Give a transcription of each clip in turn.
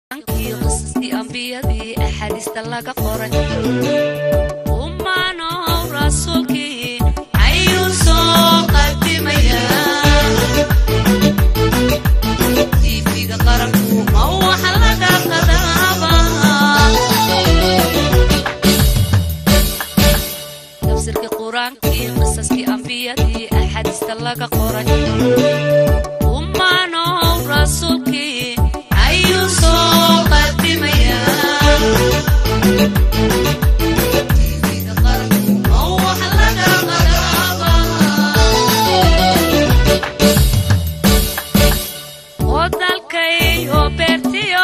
qur-aankii qisaskii ambiyadii axaadiista laga qoray umanow rasuulkii ayuu soo qadimayaa tiifiga qaranku ma waxa laga qadaaba tafsirkii qur-aankii qisaskii ambiyadii axaadiista laga qoray umanow rasuulkii ayuu soo qadimayaa tiifiga qaranku ma waxa laga qadaaba wadalkayo beertiyo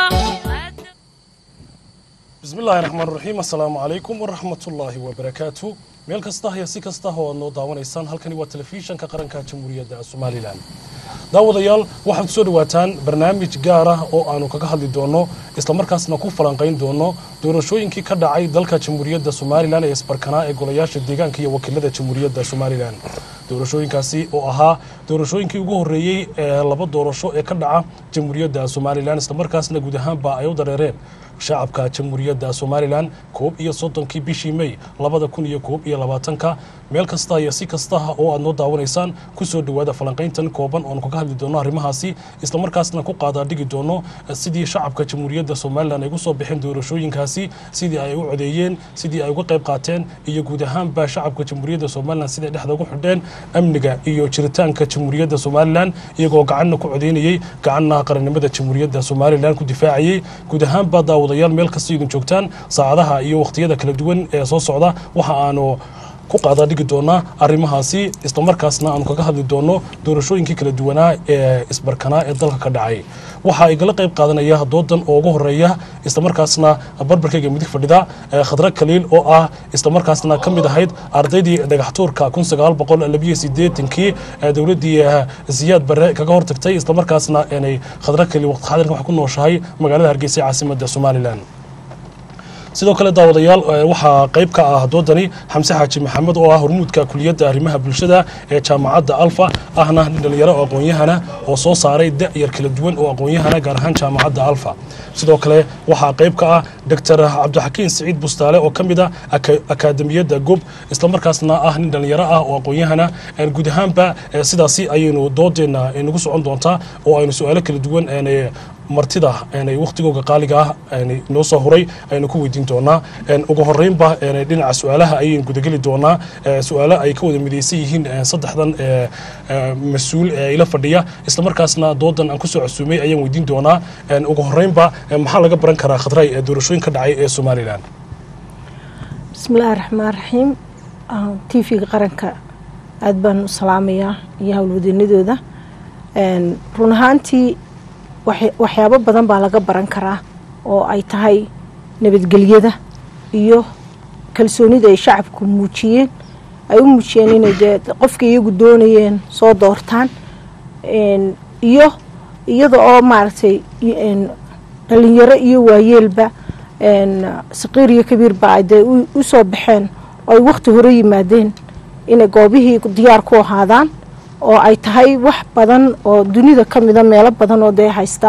bismillaahi raxmaan raxiim assalaamu calaykum waraxmatullaahi wabarakaatu meel kasta iyo si kasta oo aad noo daawanaysaan halkani waa telefishanka qaranka jamhuuriyadda somalilan daawadayaal waxaad soo dhawaataan barnaamij gaar ah oo aanu kaga hadli doono islamarkaasna ku falanqayn doono doorashooyinkii ka dhacay dalka jamhuuriyadda somalilan ee isbarkanaa ee golayaasha deegaanka iyo wakiilada jamhuuriyadda somalilan doorashooyinkaasi oo ahaa doorashooyinkii ugu horreeyey ee laba doorasho ee ka dhaca jamhuuriyadda somalilan islamarkaasna guud ahaanba ay u dareereen shacabka jamhuuriyadda somalilan koob iyo soddonkii bishii mey labada kun iyo koob iyo labaatanka meel kasta iyo si kastaha oo aad noo daawanaysaan kusoo dhowaada falanqayntan kooban oonu kaga hadli doono arrimahaasi islamarkaasna ku qaadaa dhigi doono sidii shacabka jamhuuriyadda somalilan ay ugu soo bixeen doorashooyinkaasi sidii ay u codeeyeen sidii ay uga qayb qaateen iyo guud ahaanba shacabka jamhuuriyadda somalilan siday dhexda ugu xidheen amniga iyo jiritaanka jamhuuriyadda somalilan iyagoo gacanna ku codeynayey gacanna qarannimada jamhuuriyadda somalilan ku difaacayey guud ahaanba daawadayaal meel kasta idin joogtaan saacadaha iyo wakhtiyada kala duwan ee soo socda waxa aanu ku qaadaa dhigi doonaa arrimahaasi islamarkaasna aanu kaga hadli doono doorashooyinkii kala duwanaa ee isbarkanaa ee dalka ka dhacay waxaa igala qayb qaadanaya doodan oo ugu horeeya islamarkaasna barbarkayga midig fadhida khadra kaliil oo ah islamarkaasna ka mid ahayd ardaydii dhagaxtuurka kii dowladdii siyaad bare kaga hortagtay islamarkaasna inay khadra kaliil waqti xadirka wax ku nooshahay magaalada hargeysa ee caasimadda somalilan sidoo kale daawadayaal waxaa qayb ka ah doodani xamse xaaji maxamed oo ah hormuudka kuliyadda arrimaha bulshada ee jaamacadda alfa ahna nin dhalinyaro oo aqoon-yahana oo soo saaray da'yar kala duwan oo aqoon-yahana gaar ahaan jaamacadda alfa sidoo kale waxaa qayb ka ah doctor cabdixakiin siciid bustaale oo ka mid a akaademiyadda gob islamarkaasna ah nin dhalinyaro ah oo aqoon-yahana guud ahaanba sidaasi ayaynu doodeenna nagu socon doontaa oo aynu su-aalo kala duwan martida wakhtigooga qaaliga ah noo soo huray aynu ku weydiin doonaa ugu horeynba dhinaca su-aalaha ayaynu gudageli doonaa su-aalo ay ka wada midaysan yihiin saddexdan mas-uul ee ila fadhiya islamarkaasna doodan aan kusoo casuumay ayaan weydiin doonaa ugu horeynba maxaa laga baran karaa khadray ee doorashooyin ka dhacay ee somalilan bismillaahi raxmaan raxiim t v-ga qaranka aada baan u salaamayaa iyo howlwadeynadooda run ahaantii waxyaabo badan baa laga baran karaa oo ay tahay nabadgelyada iyo kalsoonida ay shacabku muujiyeen ay u muujiyeen inay dee qofka iyagu doonayeen soo doortaan iyo iyada oo maaragtay dhalinyaro iyo waayeelba saqiir iyo kabiirba ay dee u soo baxeen oo ay wakhti hore yimaadeen inay goobihii diyaar ku ahaadaan oo ay tahay wax badan oo dunida ka mida meelo badan oo dee haysta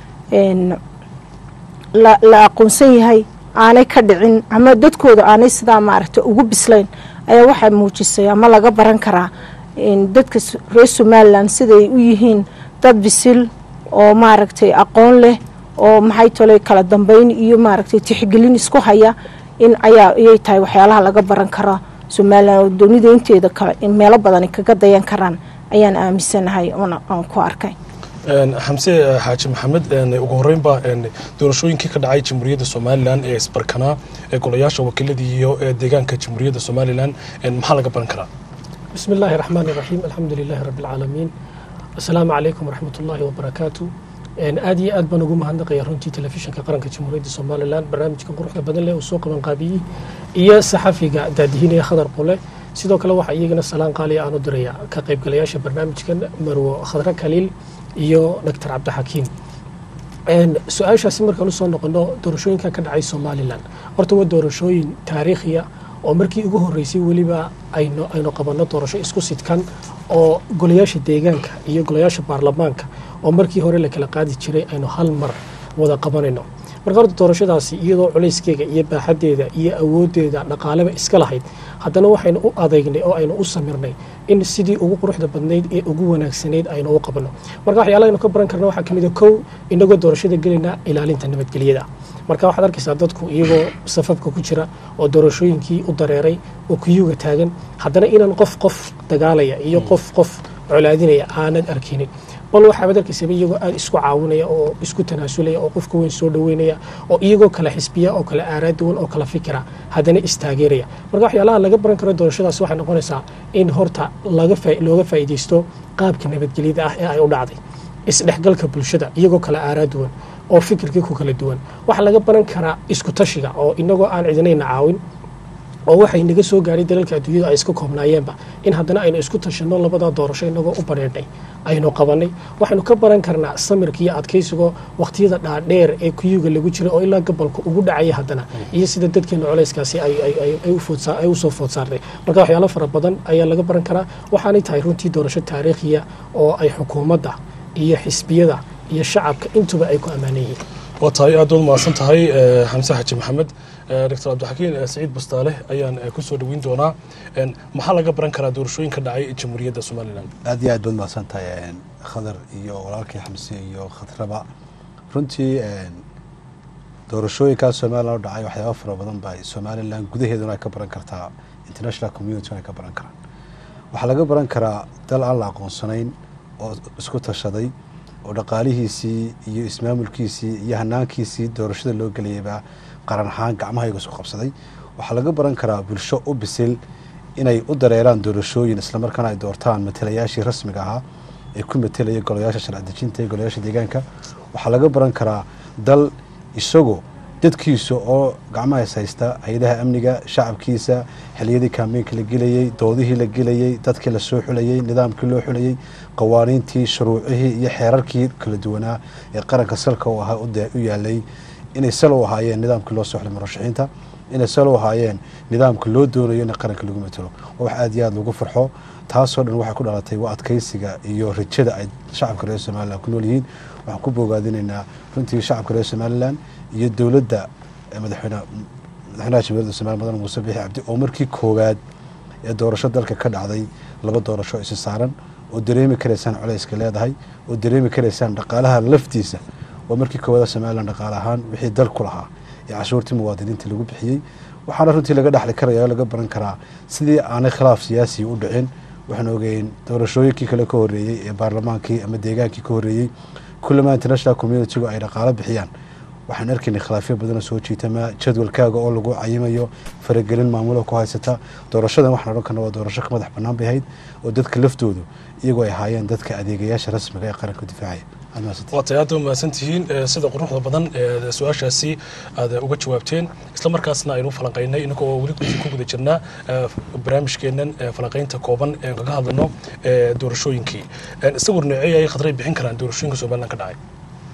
la aqoonsan yahay aanay ka dhicin ama dadkooda aanay sidaa maaragtay ugu bislayn ayaa waxaa muujisay ama laga baran karaa dadka reer somalilan siday u yihiin dad bisil oo maaragtay aqoon leh oo maxay tolay kala dambeyn iyo maaragtay tixgelin isku haya in ayaa ayay tahay waxyaalaha laga baran karo somalilan oo dunida inteeda kale meelo badan kaga dayan karaan ayaan aaminsanahay aan ku arkay xamse xaaji maxamed ugu horeynba doorashooyinkii ka dhacay jamhuuriyadda somalilan ee isbarkanaa ee golayaasha wakiiladii iyo ee deegaanka jamhuuriyadda somalilan maxaa laga baran karaa bismi illaahi raxmaan iraxiim alxamdu lilaahi rabbi alcaalamiin assalaamu calaykum waraxmat ullaahi wabarakaatu aad iyo aad baan ugu mahadnaqaya runtii telefishinka qaranka jamhuuriyadda somalilan barnaamijka quruxda badan leh uu soo qabanqaabiyey iyo saxafiga daadihinaya khadar qule sidoo kale waxaa iyagana salaan qaaliya aan u diraya ka qaybgalayaasha barnaamijkan marwo khadre kaliil iyo doctor cabdixakiim su-aashaasi markaan usoo noqono doorashooyinka ka dhacay somalilan horta waa doorashooyin taariikhiya oo markii ugu horeysay weliba aynu aynu qabanno doorasho isku sidkan oo golayaasha deegaanka iyo golayaasha baarlamaanka oo markii hore la kala qaadi jiray aynu hal mar wada qabanayno marka horta doorashadaasi iyadoo culayskeega iyo baaxadeeda iyo awoodeeda dhaqaaleba iska lahayd haddana waxaynu u adeegnay oo aynu u samirnay in sidii ugu quruxda badnayd ee ugu wanaagsanayd aynu u qabano marka waxyaalaha aynu ka baran karna waxaa kamid a kow inagoo doorashada gelayna ilaalinta nabadgelyada marka waxaad arkaysaa dadku iyagoo safafka ku jira oo doorashooyinkii u dareeray oo kuyuga taagan haddana inaan qof qof dagaalaya iyo qof qof colaadinaya aanad arkinin bal waxaabad arkaysaba iyagoo aada isku caawinaya oo isku tanaasulaya oo qofka weyn soo dhaweynaya oo iyagoo kala xisbiya oo kala aaraa duwan oo kala fikira haddana istaageeraya marka waxyaalaha laga baran karo doorashadaas waxay noqonaysaa in horta laga faa- looga faa'iidaysto qaabka nabadgelyada ah ee ay u dhacday isdhexgalka bulshada iyagoo kala aaraa duwan oo fikirkii ku kala duwan waxaa laga baran karaa isku tashiga oo inagoo aan cidinayna caawin oo waxay naga soo gaaray dalalka adduunyada ay iska koobnaayeenba in haddana aynu isku tashanno labada doorasho inagoo u badheedhnay aynu qabanay waxaynu ka baran karnaa samirka iyo adkaysigo waqtiyada dhaadheer ee kuyuga lagu jira oo ilaa gobolka ugu dhacaya haddana iyo sida dadkeena culayskaasi ay- ay- ay- ay u foodsa- ay usoo food saartay marka waxyaalo fara badan ayaa laga baran karaa waxaanay tahay runtii doorasho taariikhiya oo ay xukuumadda iyo xisbiyada iyo shacabka intuba ay ku ammaanan yihiin waa tahay aad baad mahadsan tahay eh, xamse xaji maxamed Eh, dr cabdixakiin eh, saciid bastaale ayaan eh, kusoo dhaweyn doonaa En, maxaa laga baran karaa doorashooyinka dhacay jamhuuriyadda somalilan aad iyo aad baad mahadsan tahay een, khadar iyo walaalkii xamse iyo khadraba runtii een, doorashooyinkaa somalilan u dhacay waxyaaba fara badan ba somalilan gudaheeduna ay ka baran kartaa international community ay ka baran karaan waxaa laga baran karaa dal aan la aqoonsanayn oo isku tashaday oo dhaqaalihiisii iyo ismaamulkiisii iyo hanaankiisii doorashada loo gelayaba qaran ahaan gacmahayga isku qabsaday waxaa laga baran karaa bulsho u bisil inay u dareeraan doorashooyin islamarkaana ay doortaan matalayaashii rasmiga ahaa ee ku matelaya golayaasha sharci dejinta iyo golayaasha deegaanka waxaa laga baran karaa dal isagoo dadkiisa oo gacmaha is haysta hay-adaha amniga shacabkiisa xiliyadii kaambeynka la gelayey doodihii la gelayey dadkii la soo xulayey nidaamkii loo xulayey qawaaniintii shuruucihii iyo xeerarkii kala duwanaa ee qaranka salka u ahaa u de- u yaalay inay sal u ahaayeen nidaamkii loo soo xulay murashaxiinta inay sal u ahaayeen nidaamka loo doonayo in qaranka lagu matalo waa wax aad iyo aad lagu farxo taasoo dhan waxay ku dhalatay waa adkaysiga iyo rajada ay shacabka reer somalilan ku nool yihiin waxaan ku bogaadinaynaa runtii shacabka reer somalilan iyo dowladda eh, madaxweyne madaxweynaha jamhuuriyadda somaliya mudane muuse biixi cabdi oo markii koowaad ee doorasho dalka ka dhacday laba doorasho isi saaran oo dareemi karaysaan culayska leedahay oo dareemi karaysaan dhaqaalaha laftiisa waa markii koowaad somalilan dhaqaale ahaan wixii dalku lahaa ee cashuurtii muwaadiniinta lagu bixiyey waxaana runtii laga dhaxli karaya oo laga baran karaa sidii aanay khilaaf siyaasi u dhicin waxaan ogeyn doorashooyinkii kale ka horreeyey ee baarlamaankii ama deegaankii ka horreeyey kullama international communitygu ay dhaqaalo bixiyaan waxaan arkaynay khilaafyo badanoo soo jiitama jadwalkaaga oo lagu cayimayo faragelin maamulo ku haysata doorashadan waxaan odhan karna waa doorasho ka madax bannaan bay ahayd oo dadka laftoodu iyagoo ay ahaayeen dadka adeegayaasha rasmiga ee qaranka difaacaya Aad mahadsantihiin. waa tahay aad mahadsan tihiin eh, sida quruxda badan ee su-aashaasi aad uga jawaabteen isla markaasna aynu falanqaynay inagoo weli ku ku guda jirnaa eh, barnaamijkeennan eh, falanqaynta kooban ee kaga hadlano eh, doorashooyinkii En, sawir noocee ay khadray bixin karaan doorashooyinka somalilan ka dhacay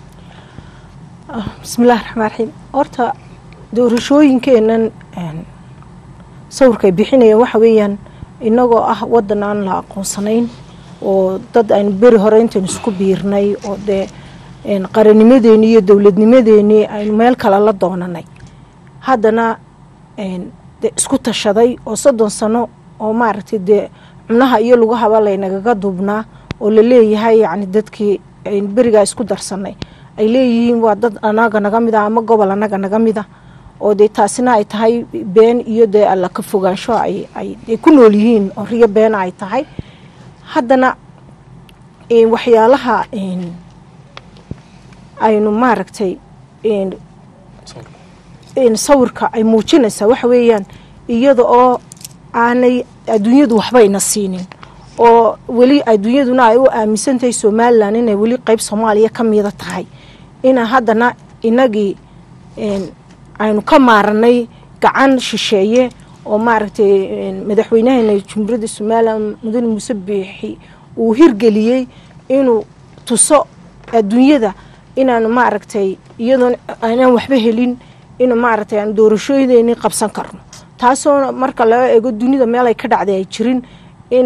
bismillahi raxmaan raxiim horta doorashooyinkeenan een, sawirkay bixinayaan waxa weeyaan inagoo ah wadan aan la aqoonsanayn oo dad aynu beri hore intaynu isku biirnay oo dee een, qarannimadeeni iyo dowladnimadeeni aynu meel kale la doonanay haddana een, dee isku tashaday oo soddon sano oo maaragtay dee cumnaha iyo lugahaba laynagaga duubnaa oo la leeyahay yacni dadkii aynu berigaa isku darsanay ay leeyihiin waa dad anaga naga mid a ama gobol anaga naga mid a oo dee taasina ay tahay been iyo dee alla ka fogaansho ay ay ay ku nool yihiin oo riyo beena ay tahay haddana een, waxyaalaha een, aynu maaragtay een, een, sawirka ay muujinaysaa waxa weeyaan iyada oo aanay adduunyadu waxbayna siinin oo weli adduunyaduna ay u aaminsantahay somalilan inay weli qeyb soomaaliya ka mida tahay ina haddana inagii een, aynu ka maaranay gacan shisheeye oo maaragtay een, madaxweynaheena jumhuuriyadda somalilan mudane muuse biixi uu hirgeliyey inuu tuso adduunyada inaanu maaragtay iyadoon aanaan waxba helin in maaragtay aan doorashooyideeni qabsan karno taasoo marka laga eego dunida meel ay ka dhacday ay jirin in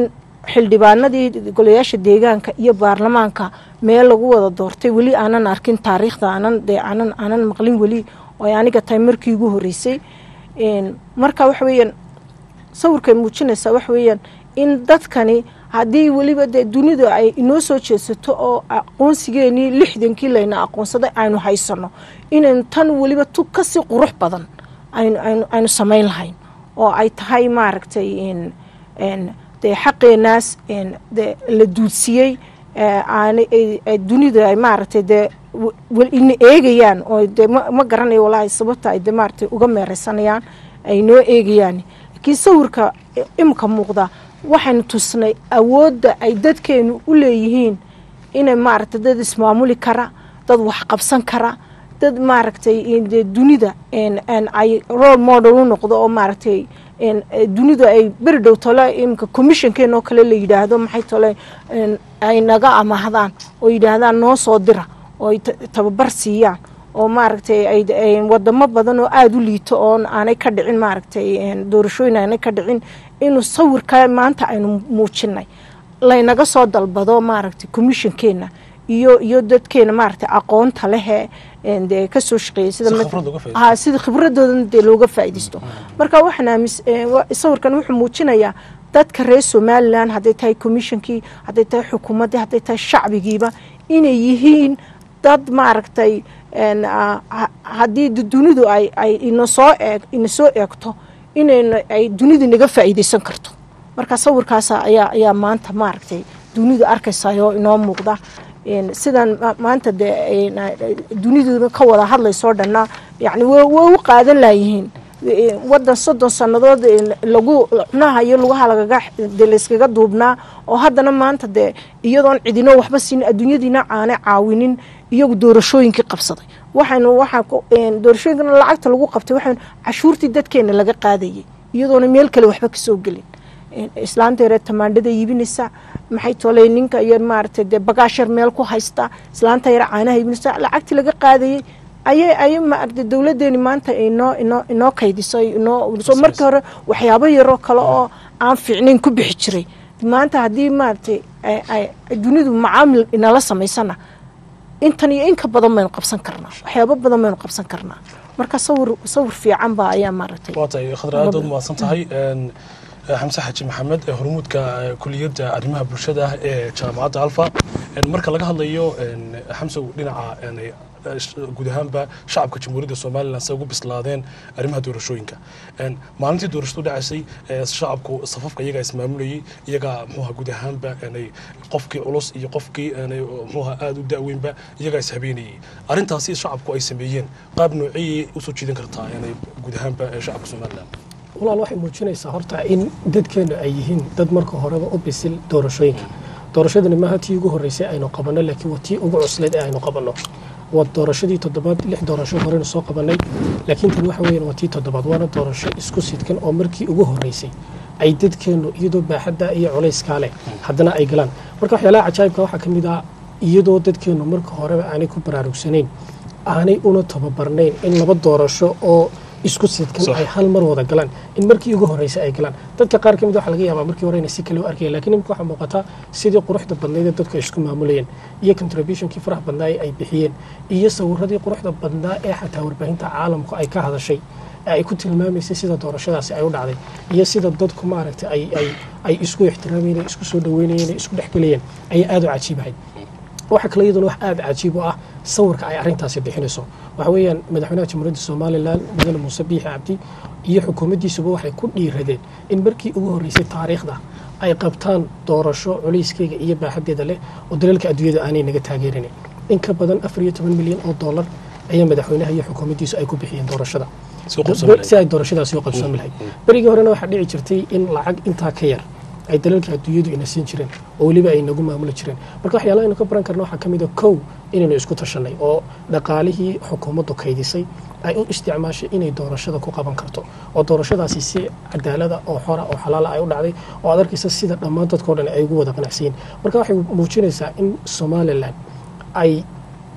xildhibaanadii golayaasha deegaanka iyo baarlamaanka meel lagu wada doortay weli aanan arkin taariikhda aanan dee aanan aanan maqlin weli oo ay aniga tahay markii ugu horeysay Een, marka waxa weeyaan sawirkay muujinaysaa waxa weeyaan in dadkani haddii weliba dee dunidu ay inoo soo jeedsato oo aqoonsigeenii lixdankii layna aqoonsaday aynu haysano inaynu tan weliba tu kasii qurux badan aynu aynu aynu samayn lahayn oo ay tahay maaragtay in n dee xaqeenaas n dee la duudsiyey ee aanay ay- ay dunida ay maaragtay dee w- wel ina eegayaan oo dee ma ma garanayo walaahi sababta ay dee maaragtay uga meereysanayaan ay noo eegayaan laakiin sawirka imka muuqda waxaynu tusnay awoodda ay dadkeenu u leeyihiin inay maaragtay dad ismaamuli kara dad wax qabsan kara dad maaragtay in dee dunida n n ay role model u noqdo oo maaragtay n dunida ay beri dhow tole imika commissionkeena oo kale la yidhaahdo maxay tole n ay naga amahdaan oo yidhaahdaan noo soo dira oo ay ta- tababar siiyaan oo maaragtay ay ay wadamo badan oo aada u liito oon aanay ka dhicin maaragtay n doorashooyin aanay ka dhicin inuu sawirka maanta aynu muujinay laynaga soo dalbado maaragtay commissionkeena iyo iyo dadkeena maaragtay aqoonta lehe een dee kasoo shaqeeyay sida Si mat- khibrad uga faa'iideysto. ha sida khibradoodan dee looga faa'iidaysto marka waxaan aamis ee, wa- sawirkan wuxuu muujinayaa dadka reer somalilan hadday tahay commissionkii hadday tahay xukuumaddii hadday tahay shacbigiiba inay yihiin dad maaragtay een, ah, ha- haddii du- dunidu ay ay ina soo eeg ina soo eegto inayna ay dunidu naga faa'iidaysan karto marka sawirkaas ayaa ayaa maanta maaragtay dunidu arkaysaayoo inoo muuqda Een, sidan ma- maanta dee een, dunidu ka wada hadlaysoo dhanna yani way way u qaadan laayihiin Een, wadan soddon sannadood een, lagu cunaha iyo lugaha lagaga dee layskaga duubnaa oo haddana maanta dee iyadoon cidino waxba siin adduunyadiina aanay caawinin iyagu doorashooyinkii qabsaday waxaynu waxaa ku- een, doorashooyinkana lacagta lagu qabtay waxaynu cashuurtii dadkeena laga qaadayay iyadoona meel kale waxba kasoo gelin islaanta yaree tamaandhada iibinaysa maxay tolay ninka iyo maaragtay dee bagaashar meel ku haysta islaanta yare caanaha iibinaysa lacagtii laga qaadayay ayay ayay maaragtay dowladeeni maanta inoo inoo inoo kaydiso inoo so markii hore waxyaabo yaroo kale oo aan fiicnayn ku bixi jiray maanta haddii maaragtay ay ay dunidu macaamil inala samaysana intan iyo in ka badan baynu qabsan karnaa waxyaabo badan baynu qabsan karnaa marka sawir sawir fiican baa ayaa maaragtay waa tahay khadra aad ood mahadsan tahay Een, eh, xamse xaji maxamed ee hormuudka eh, kuliyadda arrimaha bulshada ah ee jaamacadda alfa Een, marka laga hadlayo een, xamsow dhinaca een, eh, sh- guud ahaanba shacabka jamhuuriyadda somalilan say ugu bislaadeen arrimaha doorashooyinka Een, maalintii doorashadu dhacaysay eh, shacabku safafka iyagaa ismaamulayay iyagaa muxuuha guud ahaanba een, qofkii culus iyo qofkii een, muxuuha aada u da'weynba iyagaa ishhabeenayay arrintaasi shacabku ay sameeyeen qaab noociyay usoo jiidan kartaa een, guud ahaanba eh, shacabka somalilan walaal waxay muujinaysaa horta in dadkeenu ay yihiin dad marka horeba u bisil doorashooyinka doorashadani maaha tii ugu horreysay aynu qabanno laakiin waa tii ugu cusleed ee aynu qabanno waa doorashadii toddobaad lix doorasho horeynu soo qabannay laakiin tani waxa weeyaan waa tii toddobaad waana doorasho isku sidkan oo markii ugu horreysay ay dadkeenu iyadoo baaxadda iyo culayskaa leh haddana ay galaan marka waxyaalaha cajaa'ibka waxaa ka mid ah iyadoo dadkeenu marka horeba aanay ku baraarugsanayn aanay una tababarnayn in laba doorasho oo isku sidkan Sax. ay hal mar wada galaan in markii ugu horreysay ay galaan dadka qaar ka mid waxaa laga yaabaa markii hore inay si kale u arkayeen laakiin imika waxaa muuqataa sidii quruxda badnayd ee dadku ay isku maamulayeen iyo contributionkii faraha badnaa ee ay bixiyeen iyo sawiradii quruxda badnaa ee xataa warbaahinta caalamku ay ka hadashay ee ay ku tilmaamaysay sida doorashadaasi ay u dhacday iyo sida dadku maaragtay ay ay ay isku ixtiraamayeen ay isku soo dhaweynayeen ay isku dhexgelayeen ayaa aada u cajiibahay waxaa kale iyaduna wax aada cajiib u ah sawirka ay arrintaasi bixinayso waxa weeyaan madaxweynaha jamhuuriyadda somalilan mudane muuse biixi cabdi iyo xukuumaddiisuba waxay ku dhiiradeen in markii ugu horreysay taariikhda ay qabtaan doorasho culayskeyga iyo baaxaddeeda leh oo dalalka adduunyada aanay naga taageeranin in ka badan afar iyo toban milyan oo dollar ayaa madaxweynaha iyo xukuumaddiisu ay ku bixiyeen doorashada Si u qabsoomi lahayd. si ay doorashadaasi u qabsoomi lahayd berigii horena waxaa dhici jirtay in lacag intaa ka yar ay dalalka adduunyadu ina siin jireen oo weliba ay nagu maamuli jireen marka waxyaalaha aynu ka baran karna waxaa ka mid a kow inaynu isku tashanay oo dhaqaalihii xukuumaddu kaydisay ay u isticmaashay inay doorashada ku qaban karto oo doorashadaasi si cadaalada oo xora oo xalaala ay u dhacday oo aad arkaysa sida dhammaan dadkao dhan ay ugu wada qanacsiyin marka waxay muujinaysaa in somalilan ay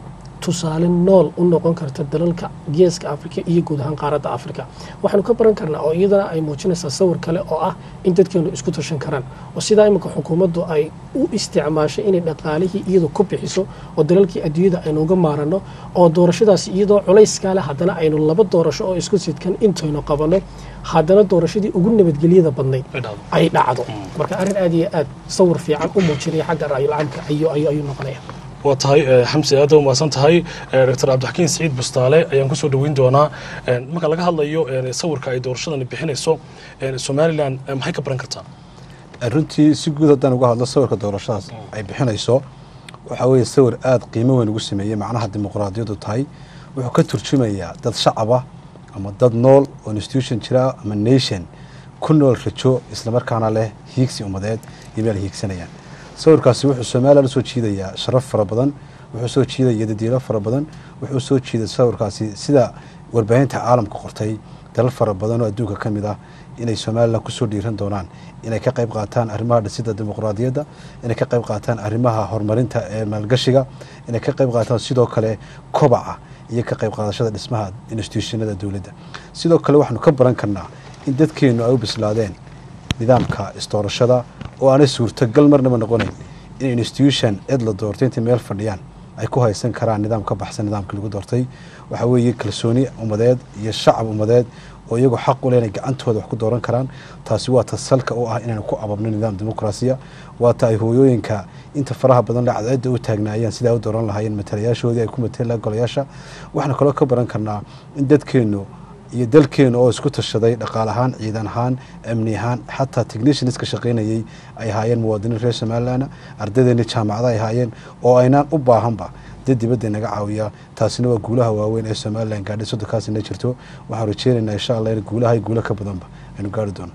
tusaale nool u noqon karta dalalka geeska afrika iyo guud ahaan qaaradda afrika waxaanu ka baran karnaa oo iyadana ay muujinaysaa sawir kale oo ah in dadkeenu isku tashan karaan oo sidaa iminka xukuumaddu ay u isticmaashay inay dhaqaalihii iyadu ku bixiso oo dalalkii adduunyada aynu uga maarano oo doorashadaasi iyadoo culayskaa leh haddana aynu laba doorasho oo isku sidkan intaynu qabanno haddana doorashadii ugu nabadgelyada badnayd Ay dhacdo. ay dhacdo marka arrin aad iyo aad sawir fiican u muujinaya xagga ra'yulcaamka ayuu ayuu ayuu noqonaya waa tahay eh, xamsi aad u mahadsan tahay Eh, dr cabdixakiin siciid bustaale ayaan kusoo dhoweyn doonaa Eh, marka laga hadlayo eh, sawirka ay doorashadani bixinayso eh, somalilan eh, maxay ka baran kartaa runtii si guud haddaan uga hadlo sawirka doorashadaas ay bixinayso waxaa weeye sawir aada qiimo weyn ugu sameeyey macnaha dimuqraadiyaddu tahay wuxuu ka turjumayaa dad shacaba ama dad nool oo institution jira ama nation ku nool rajo islamarkaana leh hiigsi ummadeed iyo meel ay hiigsanayaan sawirkaasi wuxuu somalilan usoo jiidayaa sharaf fara badan wuxuu soo jiidaya dadiilo fara badan wuxuu soo jiiday sawirkaasi sida warbaahinta caalamka qortay dalal fara badan oo adduunka ka mid ah inay somalilan kusoo dhiiran doonaan inay ka qayb qaataan arrimaha dhisidda dimuqraadiyadda inay ka qayb qaataan arrimaha horumarinta ee maalgashiga inay ka qayb qaataan sidoo kale kobaca iyo ka qayb qaadashada dhismaha institutionada dowladda sidoo kale waxaanu ka baran karnaa in dadkeennu ay u bislaadeen nidaamka isdoorashada oo aanay suurtagal marnaba noqonayn in institution cid la doortay intay meel fadhiyaan ay ku haysan karaan nidaam ka baxsan nidaamkii lagu doortay waxaa weeye kalsooni ummadeed iyo shacab ummadeed oo iyagoo xaq u leh inay gacantooda wax ku dooran karaan taasi waa ta salka u ah inaynu ku ababno nidaam dimuqraasiya waa ta ay hooyooyinka inta faraha badan le cadceedda u taagnaayeen sidaa u dooran lahaayeen matalayaashoodii ay ku mateela golayaasha waxaanu kaloo ka baran karnaa in dadkeennu iyo dalkeenu oo isku tashaday dhaqaal ahaan ciidan ahaan amni ahaan xataa technicians ka shaqaynayay ay ahaayeen muwaadiniin reer somalilan ardaydeeni jaamacada ay ahaayeen oo aynaan u baahanba dad dibadda naga caawiya taasina waa guulaha waaweyn ee somalilan gaadhay soddonkaasina jirto waxaan rajeynaynaa insha allah in guulaha iyo guulo ka badanba aynu gaari doono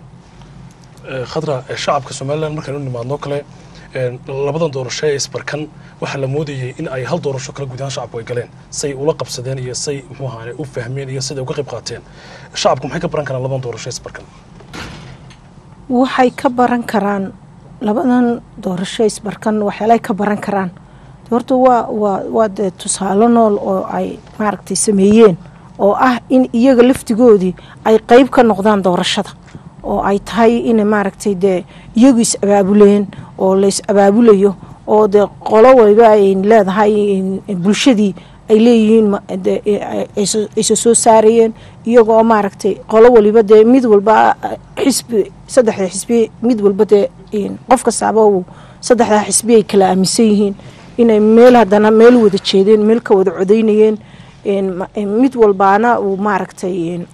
Eh, khadra eh, shacabka somalilan markaynu nimaadno kale eh, labadan doorasho ee isbarkan waxaa la moodayay in ay hal doorasho kala guud ahaan shacabku ay galeen say ula qabsadeen iyo say muxuu ahaane u fahmeen iyo siday uga qayb qaateen shacabku maxay ka baran karaan labadan doorasho ee isbarkan waxay ka baran karaan labadan doorasho isbarkan waxyaalay ka baran karaan horta waa waa waa dee tusaale nool oo ay maaragtay sameeyeen oo ah in iyaga laftigoodii ay qeyb ka noqdaan doorashada oo ay tahay in maaragtay dee iyagu is abaabuleen oo la is abaabulayo oo dee qolo waliba ay leedahay bulshadii ay leeyihiin ma- dee, ay- aysa aysa soo saarayeen iyagoo maaragtay qolo waliba dee mid walba xisbi saddexda xisbi mid walba dee een, qof kastaaba uu saddexdaa xisbi ay kala aaminsan yihiin inay meel haddana meel wada jeedeen meel ka wada codaynayeen een, ma- een, mid walbaana uu maaragtay een,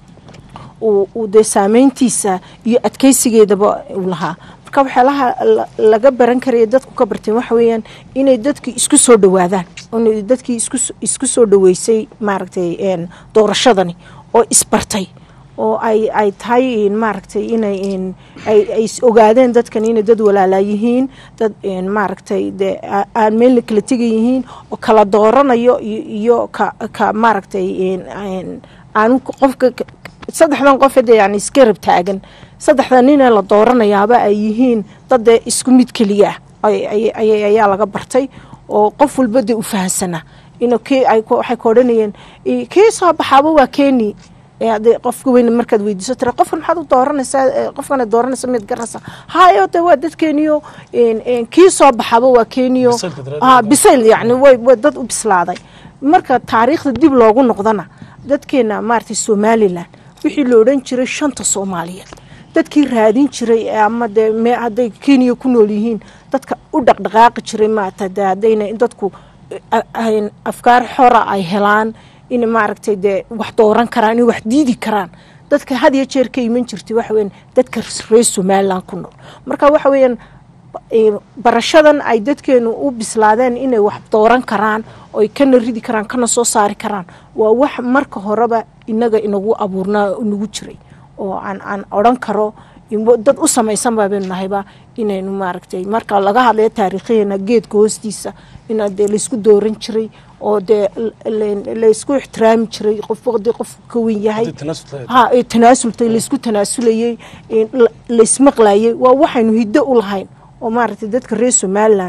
uu uu dee saameyntiisa iyo adkeysigeedaba uu lahaa marka waxyaalaha la- laga baran karaya dadku ka barteen waxa weeyaan inay dadkii isku soo dhawaadaan inay dadkii isku s- isku soo dhaweysay maaragtay een, doorashadani oo isbartay oo ay ay tahay een, maaragtay inay een, ay ay is ogaadeen dadkan inay dad walaalaa yihiin dad een, maaragtay dee a- aan meelna kala tegan yihiin oo kala dooranayo iyo iyo ka ka maaragtay een, een, aanu qofka ka- saddexdan qof de yani iska rab taagan saddexda ninee la dooranayaaba ay yihiin dad dee isku mid keliya ah ay- ay- ay- ayaa laga bartay oo qof walba dee u fahansanaa in kii ay ku- waxay ka odhanayeen "Ii, kii soo baxaaba waa keeni ee haddii qofka weyn markaad weydiiso tira qofkan maxaad u dooranaysaa ee, qofkana dooranaysa mid garanaysa hayo de waa dadkeeniyo een, een, kii soo baxaaba waa keeniyo Bisaylka daraaddeed. Ah, bisayl yani way way dad u bislaaday marka taariikhda dib loogu noqdana dadkeena maaragtay somalilan wixii la odhan jiray shanta soomaaliyeed dadkii raadin jiray ee ama dee me hadday kenya ku nool yihiin dadka u dhaqdhaqaaqi jiray maaragtay dee haddayna in dadku a- a- afkaar xora ay helaan in maaragtay dee wax dooran karaan in wax diidi karaan dadka had iyo jeer ka iman jirtay waxa weeyaan dadka reer somalilan ku nool marka waxa weeyaan ee, barashadan ay dadkeenu u bislaadeen inay wax dooran karaan oy kana ridi karaan kana soo saari karaan waa wax marka horeba inaga inagu abuurnaa oo inagu jiray oo aan aan odhan karo in- dad u samaysan baabanu nahayba inaynu maaragtay marka laga hadlayo taariikhiyeena geedka hoostiisa ina dee laysku dooran jiray oo dee l- l- laysku ixtiraami jiray qofba dee qofku ka wen yahay Haddii tanaasul tahay. ha ee tanaasultay laysku tanaasulayey ee la- laysmaqlayay waa waxaynu hiddo u lahayn oo maaragtay dadka reer somalilan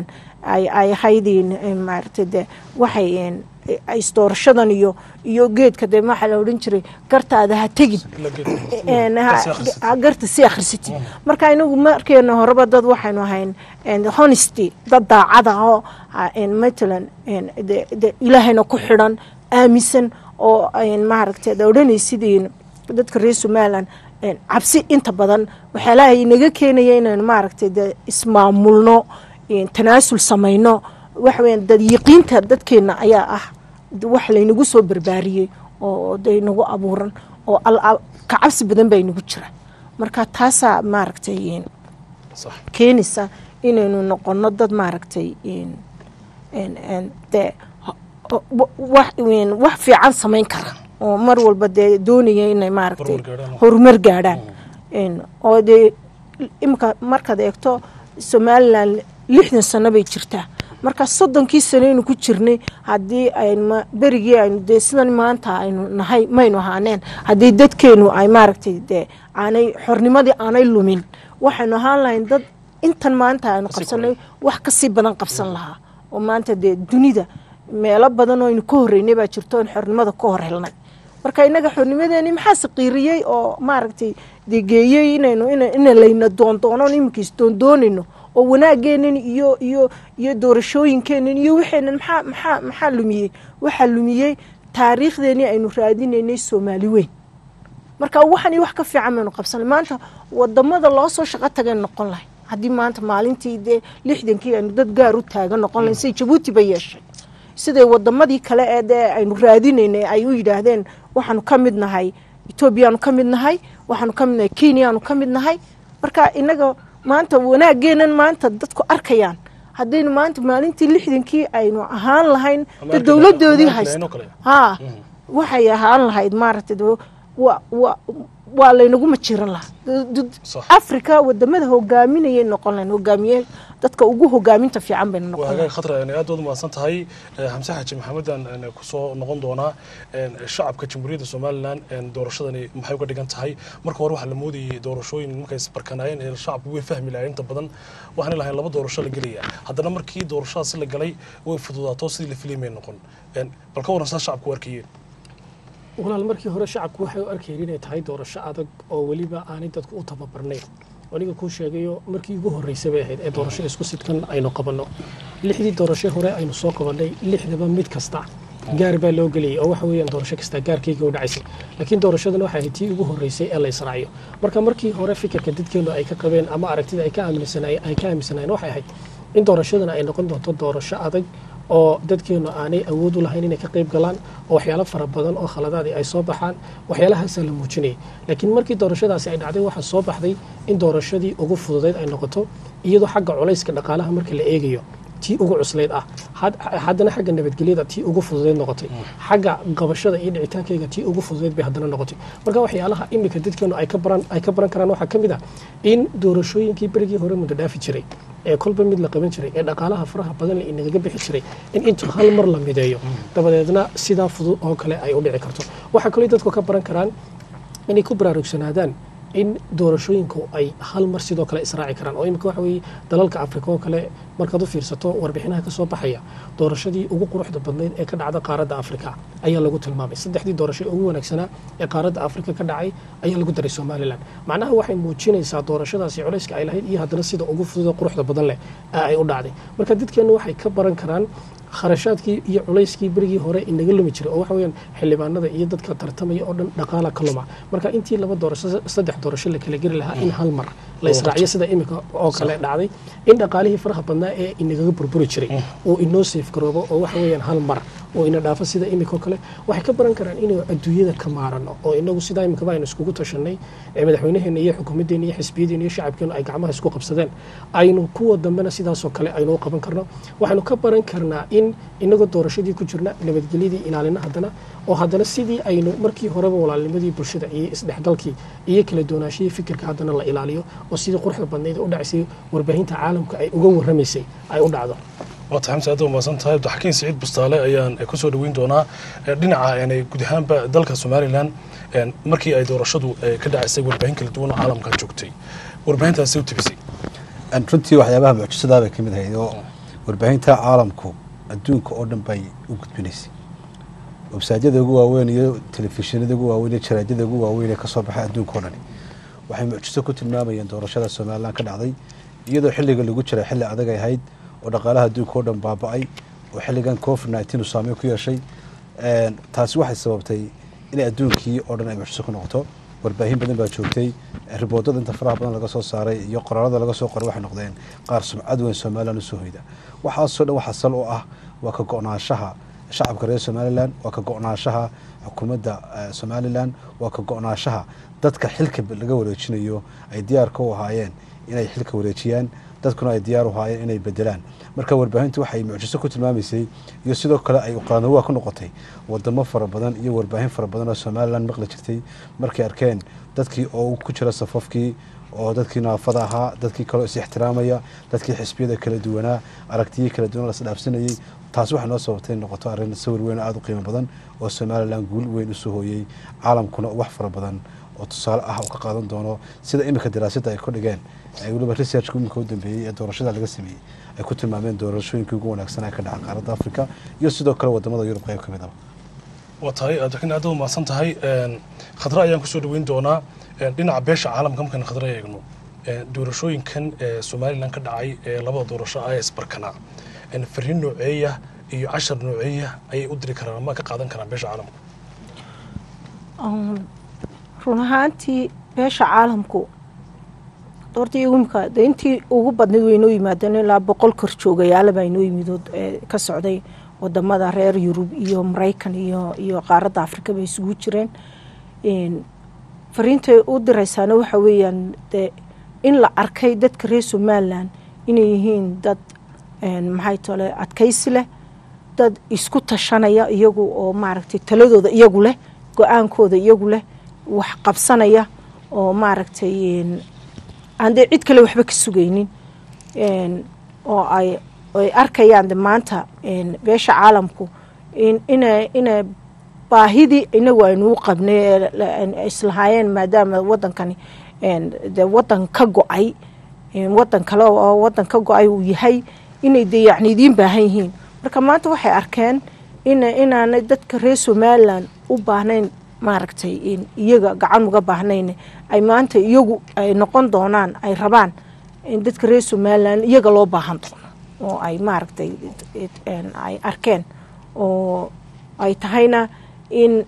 ay ay ahaydin maaragtay de waxay een, ay isdoorashadan iyo iyo geedka de waxaa la odhan jiray gartaada ha tegin La geedka. een, ha- Kasi akhrisatid. ha- garta si akhrisatid marka inagu markeena horeba dad waxaynu ahayn een, honesty dad daacad ah oo ah, een, matalan een, de- de ilaahayna ku xidhan aaminsan oo een, maaragtay da odhanaysidin dadka reer somalilan een, cabsi inta badan waxyaalaha inaga keenaya inaynu maaragtay de ismaamulno een, tanaasul samayno waxaweyaan dad yiqiinta dadkeena ayaa ah de wax laynagu soo barbaariyey oo de nagu abuuran oo al- al- ka cabsi badan baa inagu jira marka taasaa maaragtay een, sax keenaysa inaynu noqono dad maaragtay een- een- een dee ho- ho- wa- wax een, wax fiican samayn kara oo mar walba dee doonaya inay maaragtay Horumar gaadhaan. horumar gaadhaan Een, oo dee imika markaad eegto somalilan lixdan sano bay jirtaa marka soddonkii sano aynu ku jirnay haddii aynu ma- berigii aynu dee sidan maanta aynu nahay maynu ahaaneen haddii dadkeenu ay maaragtay dee aanay xornimadii aanay lumin waxaynu ahaan lahayn dad intan maanta aynu Kasii qabsanay wax kasii badan qabsan lahaa oo maanta dee dunida meelo badan oo aynu ka horreynay baa jirto oon xornimada ka hor helnay marka inaga xornimadeeni maxaa saqiiriyey oo maaragtay degeeyey inaynu ina- ina layna doondoonon iminkiis doondoonayno oo wanaageenan iyo iyo iyo doorashooyinkeenan iyo waxeenan maxaa maxaa maxaa lumiyey waxaa lumiyey taariikhdeenii aynu raadinaynay soomaali weyn marka waxan iyo wax ka fiican baynu qabsanay maanta wadamada loo soo shaqo tagay noqon lahay haddii maanta maalintii dee lixdankii aynu dad gaar u taagan noqon lahayn sida jabuuti bay yeeshay siday wadamadii kale ee dee aynu raadinaynay ay u yidhaahdeen waxaanu ka mid nahay etoobiyaanu ka mid nahay waxaanu ka mid nahay kenyaanu ka mid nahay marka inaga maanta wanaaggeenan maanta dadku arkayaan haddaynu maanta maalintii lixdankii aynu ahaan lahayn Ama dee arki dowladoodii lahayn- haysta lahayn oo kale. haa waxay ahaan lahayd maaragtay dee wa wa waa laynagu majiran lahaa Du- du- Sax. africa wadamada hogaaminayay noqon lahayn hogaamiye dadka ugu hogaaminta fiican bayna noqon waa lahayn hagaag khatra aad baad umahadsan tahay Eh, xamse xaaji maxamedan eh, kusoo noqon doonaa eh, shacabka jamhuuriyadda somalilan eh, doorashadani maxay uga dhigan tahay marka hore waxaa la moodayay doorashooyin markay isbarkanaayeen ee shacabku way fahmi lahayn inta badan waxaana lahayn laba doorasho la gelaya haddana markii doorashadaasi la galay way fududaato sidii la filimay noqon Eh, bal ka waran saa shacabku u arkayeen walaal markii hore shacabku waxay u arkayeen inay tahay doorasho adag oo weliba aanay dadku u tababarnayn aniga kuu sheegayo markii ugu horreysay bay ahayd ee doorasho isku sidkan aynu qabanno lixdii doorasho hore aynu soo qabannay lixdaba mid kasta gaar baa loo gelayay oo waxa weeyaan doorasho kasta gaarkayga u dhacaysay laakiin doorashadan waxay ahayd tii ugu horreysay ee la israaciyo marka markii hore fikirka dadkeenu ay ka qabeen ama aragtida ay ka aaminsanaayeen ay ka aaminsanaayeen waxay ahayd in doorashadan ay noqon doonto doorasho adag oo dadkeenu aanay awood u lahayn inay ka qayb galaan oo waxyaalo fara badan oo khaladaadii ay soo baxaan waxyaalahaasaa la muujinayay laakiin markii doorashadaasi ay dhacday waxaa soo baxday in doorashadii ugu fududayd ay noqoto iyadoo xagga culayska dhaqaalaha marka la eegayo tii ugu cuslayd ah had- haddana xagga nabadgelyada tii ugu fududayd noqotay xagga qabashada iyo dhicitaankayga tii ugu fududayd bay haddana noqotay marka waxyaalaha imika dadkeenu ay ka baran ay ka baran karaan waxaa ka mid ah in doorashooyinkii berigii hore muddo dhaafi jiray ee kolba mid la qaban jiray ee dhaqaalaha faraha badan le inagaga bixi jiray in intu hal mar la mideeyo dabadeedna sidaa fudud oo kale ay u dhici karto waxaa kaloo dadku ka baran karaan inay ku baraarugsanaadaan in doorashooyinku ay hal mar sidoo kale israaci karaan oo imika waxa weeye dalalka afrika oo kale markaad u fiirsato warbixinaha ka soo baxaya doorashadii ugu quruxda badnayd ee ka dhacda qaaradda afrika ayaa lagu tilmaamay saddexdii doorasho ee ugu wanaagsanaa ee qaaradda afrika ka dhacay ayaa lagu daray somalilan macnaha waxay muujinaysaa doorashadaasi culayska ay lahayd iyo haddana sida ugu fudud quruxda badan leh ee ay u dhacday marka dadkeennu waxay ka baran karaan kharashaadkii iyo culayskii berigii hore inaga lumi jiray oo waxa weeyaan xildhibaanada iyo dadka tartamaya oo dhan dhaqaala ka luma marka intii laba doorasho saddex doorasho la kala geli lahaa in hal mar la israaciyo sida imika oo kale dhacday in dhaqaalihii faraha badnaa ee inagaga burburi jiray oo inoo seefgaroobo oo waxa weeyaan hal mar oo ina dhaafo sida imika oo kale waxay ka baran karaan inaynu adduunyada ka maarano oo inagu sidaa imikaba aynu iskugu tashanay ee madaxweynaheena iyo xukuumaddeena iyo xisbiyadeena iyo shacabkeenu ay gacmaha isku qabsadeen aynu kuwa dambena sidaasoo kale aynu u qaban karno waxaynu ka baran karnaa in inagoo doorashadii ku jirna nabadgelyadii ilaalina haddana oo haddana sidii aynu markii horeba walaalnimadii bulshada iyo isdhexgalkii iyo kala doonaashihii fikirka haddana la ilaaliyo oo sidii quruxda badnayd u dhacaysay warbaahinta caalamka ay uga warramaysay ay u dhacdo waata xamse aad umaasan tahay abdixakiin siciid bustaale ayaan kusoo dhaweyn doonaa dhinaca guud ahaanba dalka somalilan markii ay doorashadu ka dhacaysay warbaahin kala duwan oo caalamka joogtay warbaahintaasi u tibisay runtii waxyaabaha mucjisadaa bay ka mid ahayd oo warbaahinta caalamku adduunka oo dhan bay u gudbinaysay websaadyada ugu waaweyn iyo telefishinada ugu waaweyn iyo jaraajada ugu waaweyn ee kasoo baxay adduunka oo dhani waxay mucjiso ku tilmaamayeen doorashada somalilan ka dhacday iyadoo xilliga lagu jiray xilli adag ay ahayd oo dhaqaalaha adduunka oo dhan baaba-ay oo xilligan covid nneteen uu saameyn ku yeeshay Een, taasi waxay sababtay inay adduunkii oo dhan ay mucjiso ku noqoto warbaahin badan baa joogtay riboodada inta faraha badan laga soo saaray iyo qoraalada laga soo qoray waxay noqdeen qaar sumcad weyn somalilan usoo hoyda waxaasoo dhan waxaa sal u ah waa ka go-naanshaha shacabka reer somalilan waa ka go-naanshaha xukuumadda eh, somalilan waa ka go-naanshaha dadka xilka laga wareejinayo ay diyaarka u ahaayeen inay xilka wareejiyaan dadkuna ay diyaar u ahaayeen inay bedelaan marka warbaahintu waxay mucjiso ku tilmaamaysay iyo sidoo kale ay qaanawaa ku noqotay wadamo fara badan iyo warbaahin fara badan oo somalilan maqli jirtay markay arkeen dadkii oo ku jira safafkii oo dadkii naafada ahaa dadkii kaleo is ixtiraamaya dadkii xisbiyada kala duwanaa aragtiyii kala duwan las dhaafsanayey taasi waxay noo sababtay in noqoto arrin sawir weyn oo aada u qiimo badan oo somalilan guul weyn usoo hooyey caalamkuna wax fara badan oo tusaale ah oo ka qaadan doono sida iminka daraasadda ay ku dhigeen ay weliba researchka iminka u dambeeyey ee doorashada laga sameeyey ay ku tilmaameen doorashooyinkii ugu wanaagsan ee ka dhaca qaaradda africa iyo sidoo kale wadamada yurub qayb ka mid aba waa tahay abdiraxiin aad u mahadsan tahay Een, khadra ayaan kusoo dhaweyn doonaa Een, dhinaca beesha caalamka markaan khadra eegno Een, doorashooyinkan ee somalilan ka dhacay ee labada doorasho ah ee isbarkanaa Een, fariin nooceeya iyo cashar nooceeya ayay u diri karaan ama ka qaadan karaan beesha caalamka Um, run ahaantii beesha caalamku horta imika de intii ugu badnayd way inoo yimaadeen ilaa boqol kor joogayaala baa inoo yimid oo ee, ka socday wadamada reer yurub iyo maraykan iyo iyo qaaradda afrika bay isugu jireen Een, fariintay u diraysaana waxa weeyaan de in la arkay dadka reer somalilan inay yihiin dad een, maxay tole adkaysi leh dad isku tashanaya iyagu oo maaragtay taladooda iyagu leh go-aankooda iyagu leh wax qabsanaya oo maaragtay een, aan dee cid kale waxba ka sugaynin Een, oo ay ay arkayaan de maanta een, beesha caalamku in ina ina baahidii inagu aynu u qabnay ee la- een, islahaayeen maadaama wadankani een, de wadan ka go-ay een, wadan kale oo wadan ka go-ay uu yahay inay de yacni idiin baahan yihiin marka maanta waxay arkeen in inaanay dadka reer somalilan u baahnayn maaragtay in iyaga gacan uga baahnayn ay maanta iyagu ay noqon doonaan ay rabaan in dadka reer somalilan iyaga loo baahan doono oo ay maaragtay een, ay arkeen oo ay tahayna in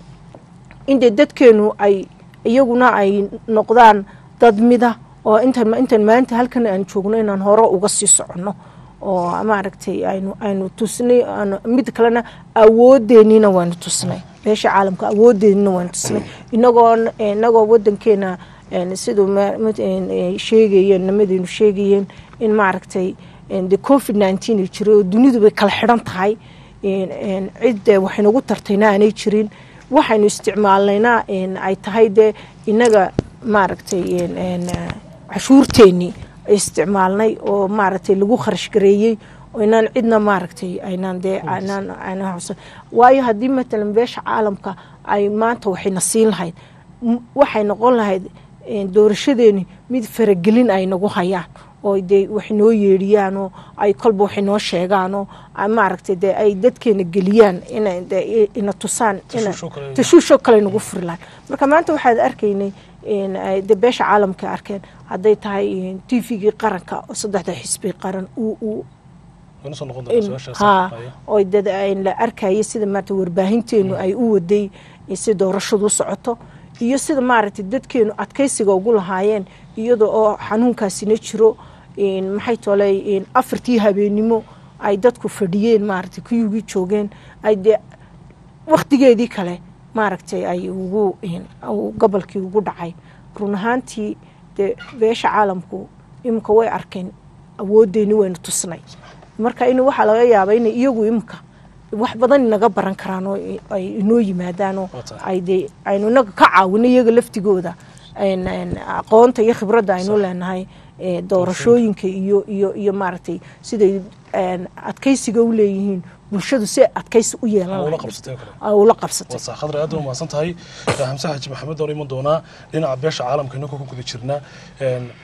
in dee dadkeenu ay iyaguna ay noqdaan dad mida oo intan intan maanta halkan aan joogno inaan hore uga sii soconno oo maaragtay aynu aynu tusnay aanu- mid kalena awoodeenina waanu tusnay beesha caalamka awoodeenina waanu tusnay inagoo inagoo wadankeena een, siduu ma- mid- een, ee, sheegayeen nimadeenu sheegayeen in maaragtay een, de covid nineteen ay jiray oo dunidu bay kala xidhan tahay een, een, cid eh, wax inagu tartayna aanay jirin waxaynu isticmaalnayna een, ay tahay dee inaga maaragtay een, een, eh, cashuurteennii isticmaalnay oo maaragtay lagu kharash gareeyey oo inaan cidna maaragtay aynaan dee aynaan aynaan xusan waayo haddii matalan beesha caalamka ay maanta waxayna siin lahayd m- waxay noqon lahayd een, doorashadeeni mid faragelin ay nagu hayaan oo dee wax noo yeedhiyaan oo ay kolba wax noo sheegaan oo ay maaragtay dee ay dadkeena geliyaan inay dee ina tusaan ina- Tashuusho kale. tashuusho kale nagu furi lahayd marka maanta waxaad arkaynay in ay de beesha caalamka arkeen hadday tahay t v-gii qaranka oo saddexda xisbi qaran uu uu wayna soo noqon doonaa in- su-aashaas haa Haya. oo dad ay la arkaya sida maarata warbaahinteenu ay u waday si doorashadu u socoto iyo sida maaragtay dadkeenu adkaysiga ugu lahaayeen iyada oo xanuunkaasina jiro in maxay tolay in afartii habeenimo ay dadku fadhiyeen maaragtay kuyugii joogeen ay dee waktigeedii kale maaragtay ay ugu in- uu gobolkii ugu dhacay run ahaantii dee beesha caalamku imika way arkeen awoodeeni waynu tusnay marka in waxaa laga yaabaa in iyagu imika wax badan inaga baran karaan oo i- ay inoo yimaadaan oo Waa tahay. ay dee aynu inaga ka caawino iyaga laftigooda een- een aqoonta iyo khibradda aynu leenahay ee, doorashooyinka iyo iyo iyo maaragtay siday een, adkaysiga u leeyihiin bulshadu si adkaysi u yeelan Ama ula lahayd. qabsatay oo kale. Ay ula qabsatay waa saa khadra aad u mahadsan tahay xamse xaji maxamed oon iman doonaa dhinaca beesha caalamka inagoo ku guda jirnaa Een,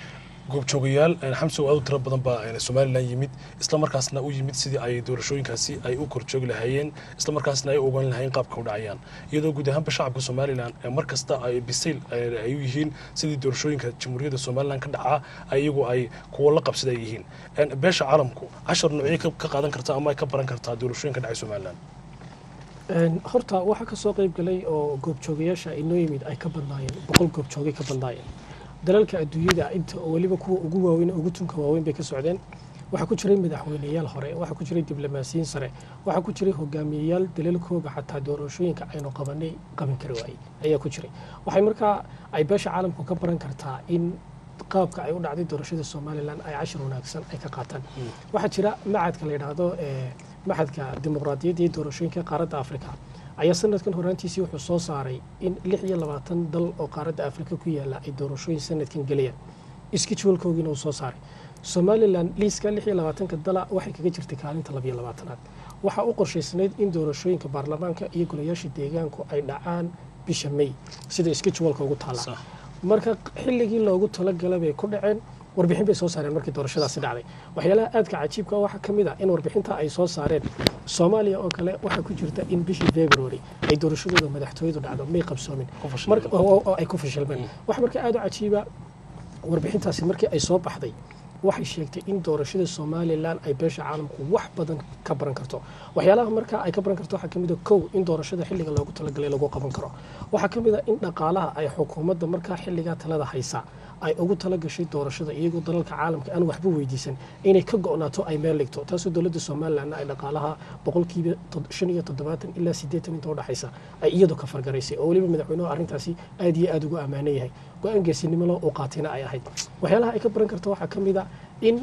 goobjoogayaal een, xamsow aad u tiro badan baa een, somalilan yimid isla markaasna u yimid sidii ay doorashooyinkaasi ay u korjoogi lahaayeen isla markaasna ay u ogaan lahaayeen qaabka u dhacayaan iyadoo guud ahaanba shacabka somalilan ee mar kasta ay bisayl ee, ay u yihiin sidii doorashooyinka jamhuuriyadda somalilan ka dhacaa ay iyagu ay kuwo la qabsada ay yihiin Een, beesha caalamku cashar noocyo ka- ka qaadan karta ama ay ka baran kartaa doorashooyinka dhacay somalilan Een, horta waxaa kasoo qayb galay oo goobjoogayaasha inoo yimid ay ka badnaayeen boqol goobjoogay ka badnaayeen dalalka adduunyada inta oo weliba kuwa ugu waaweyn ugu tunka waaweyn bay ka socdeen waxaa ku jiray madaxweyneyaal hore waxaa ku jiray diblomaasiyiin sare waxaa ku jiray hogaamiyeyaal dalalkooga xataa doorashooyinka aynu qabanay qaban kari waayey ayaa ku jiray waxay markaa ay beesha caalamku ka baran kartaa in qaabka ay u dhacday doorashada somalilan ay cashir wanaagsan ay ka qaataan waxaa jira macadka la yidhaahdo ee maxadka dimuqraadiyadda iyo doorashooyinka qaaradda afrika ayaa sanadkan horaantiisii wuxuu soo saaray in lix iyo labaatan dal oo qaaradda afrika ku yaala ay doorashooyin sanadkan gelayaan iskijwalkoogiina uu soo saaray somalilan liiska lix iyo labaatanka dala waxay kaga jirtay kaalinta labiyo labaatanaad waxaa u qorshaysnayd in doorashooyinka baarlamaanka iyo golayaasha deegaanku ay dhacaan bisha may sida iskijwalka ugu taala Sax. marka xilligii loogu talagalay bay ku dhaceen warbixin bay soo saareen markii doorashadaasi dhacday waxyaalaha aadka cajiibka waxaa ka mid ah in warbixinta ay soo saareen soomaaliya oo kale waxaa ku jirta in bishii february ay doorashadooda madaxtooyadu dhacdo may qabsoomin Ku fashilmeen. Marka- oo oo ay ku fashilmeen waxa marka aad u cajiiba warbixintaasi markii ay soo baxday waxay sheegtay in doorashada somalilan ay beesha caalamku wax badan ka baran karto waxyaalaha marka ay ka baran karto waxaa kamid a kow in doorashada xilliga loogu talagalay lagu qaban karo waxaa kamid a in dhaqaalaha ay xukuumadda markaa xilligaa talada haysa ay ugu talagashay doorashada iyagoo dalalka caalamka aan waxba weydiisan inay ka go'naato ay meel dhigto taasoo dowladda somalilanna ay dhaqaalaha boqolkiiba tod- shan iyo toddobaatan ilaa siddeetan inta udhexaysa ay iyadu ka fargaraysay oo weliba madaxweynuhu arrintaasi aad iyo aad ugu ammaanan yahay go-aan geesinimo loo uu qaatayna ay ahayd waxyaalaha ay ka baran karto waxaa ka mid a in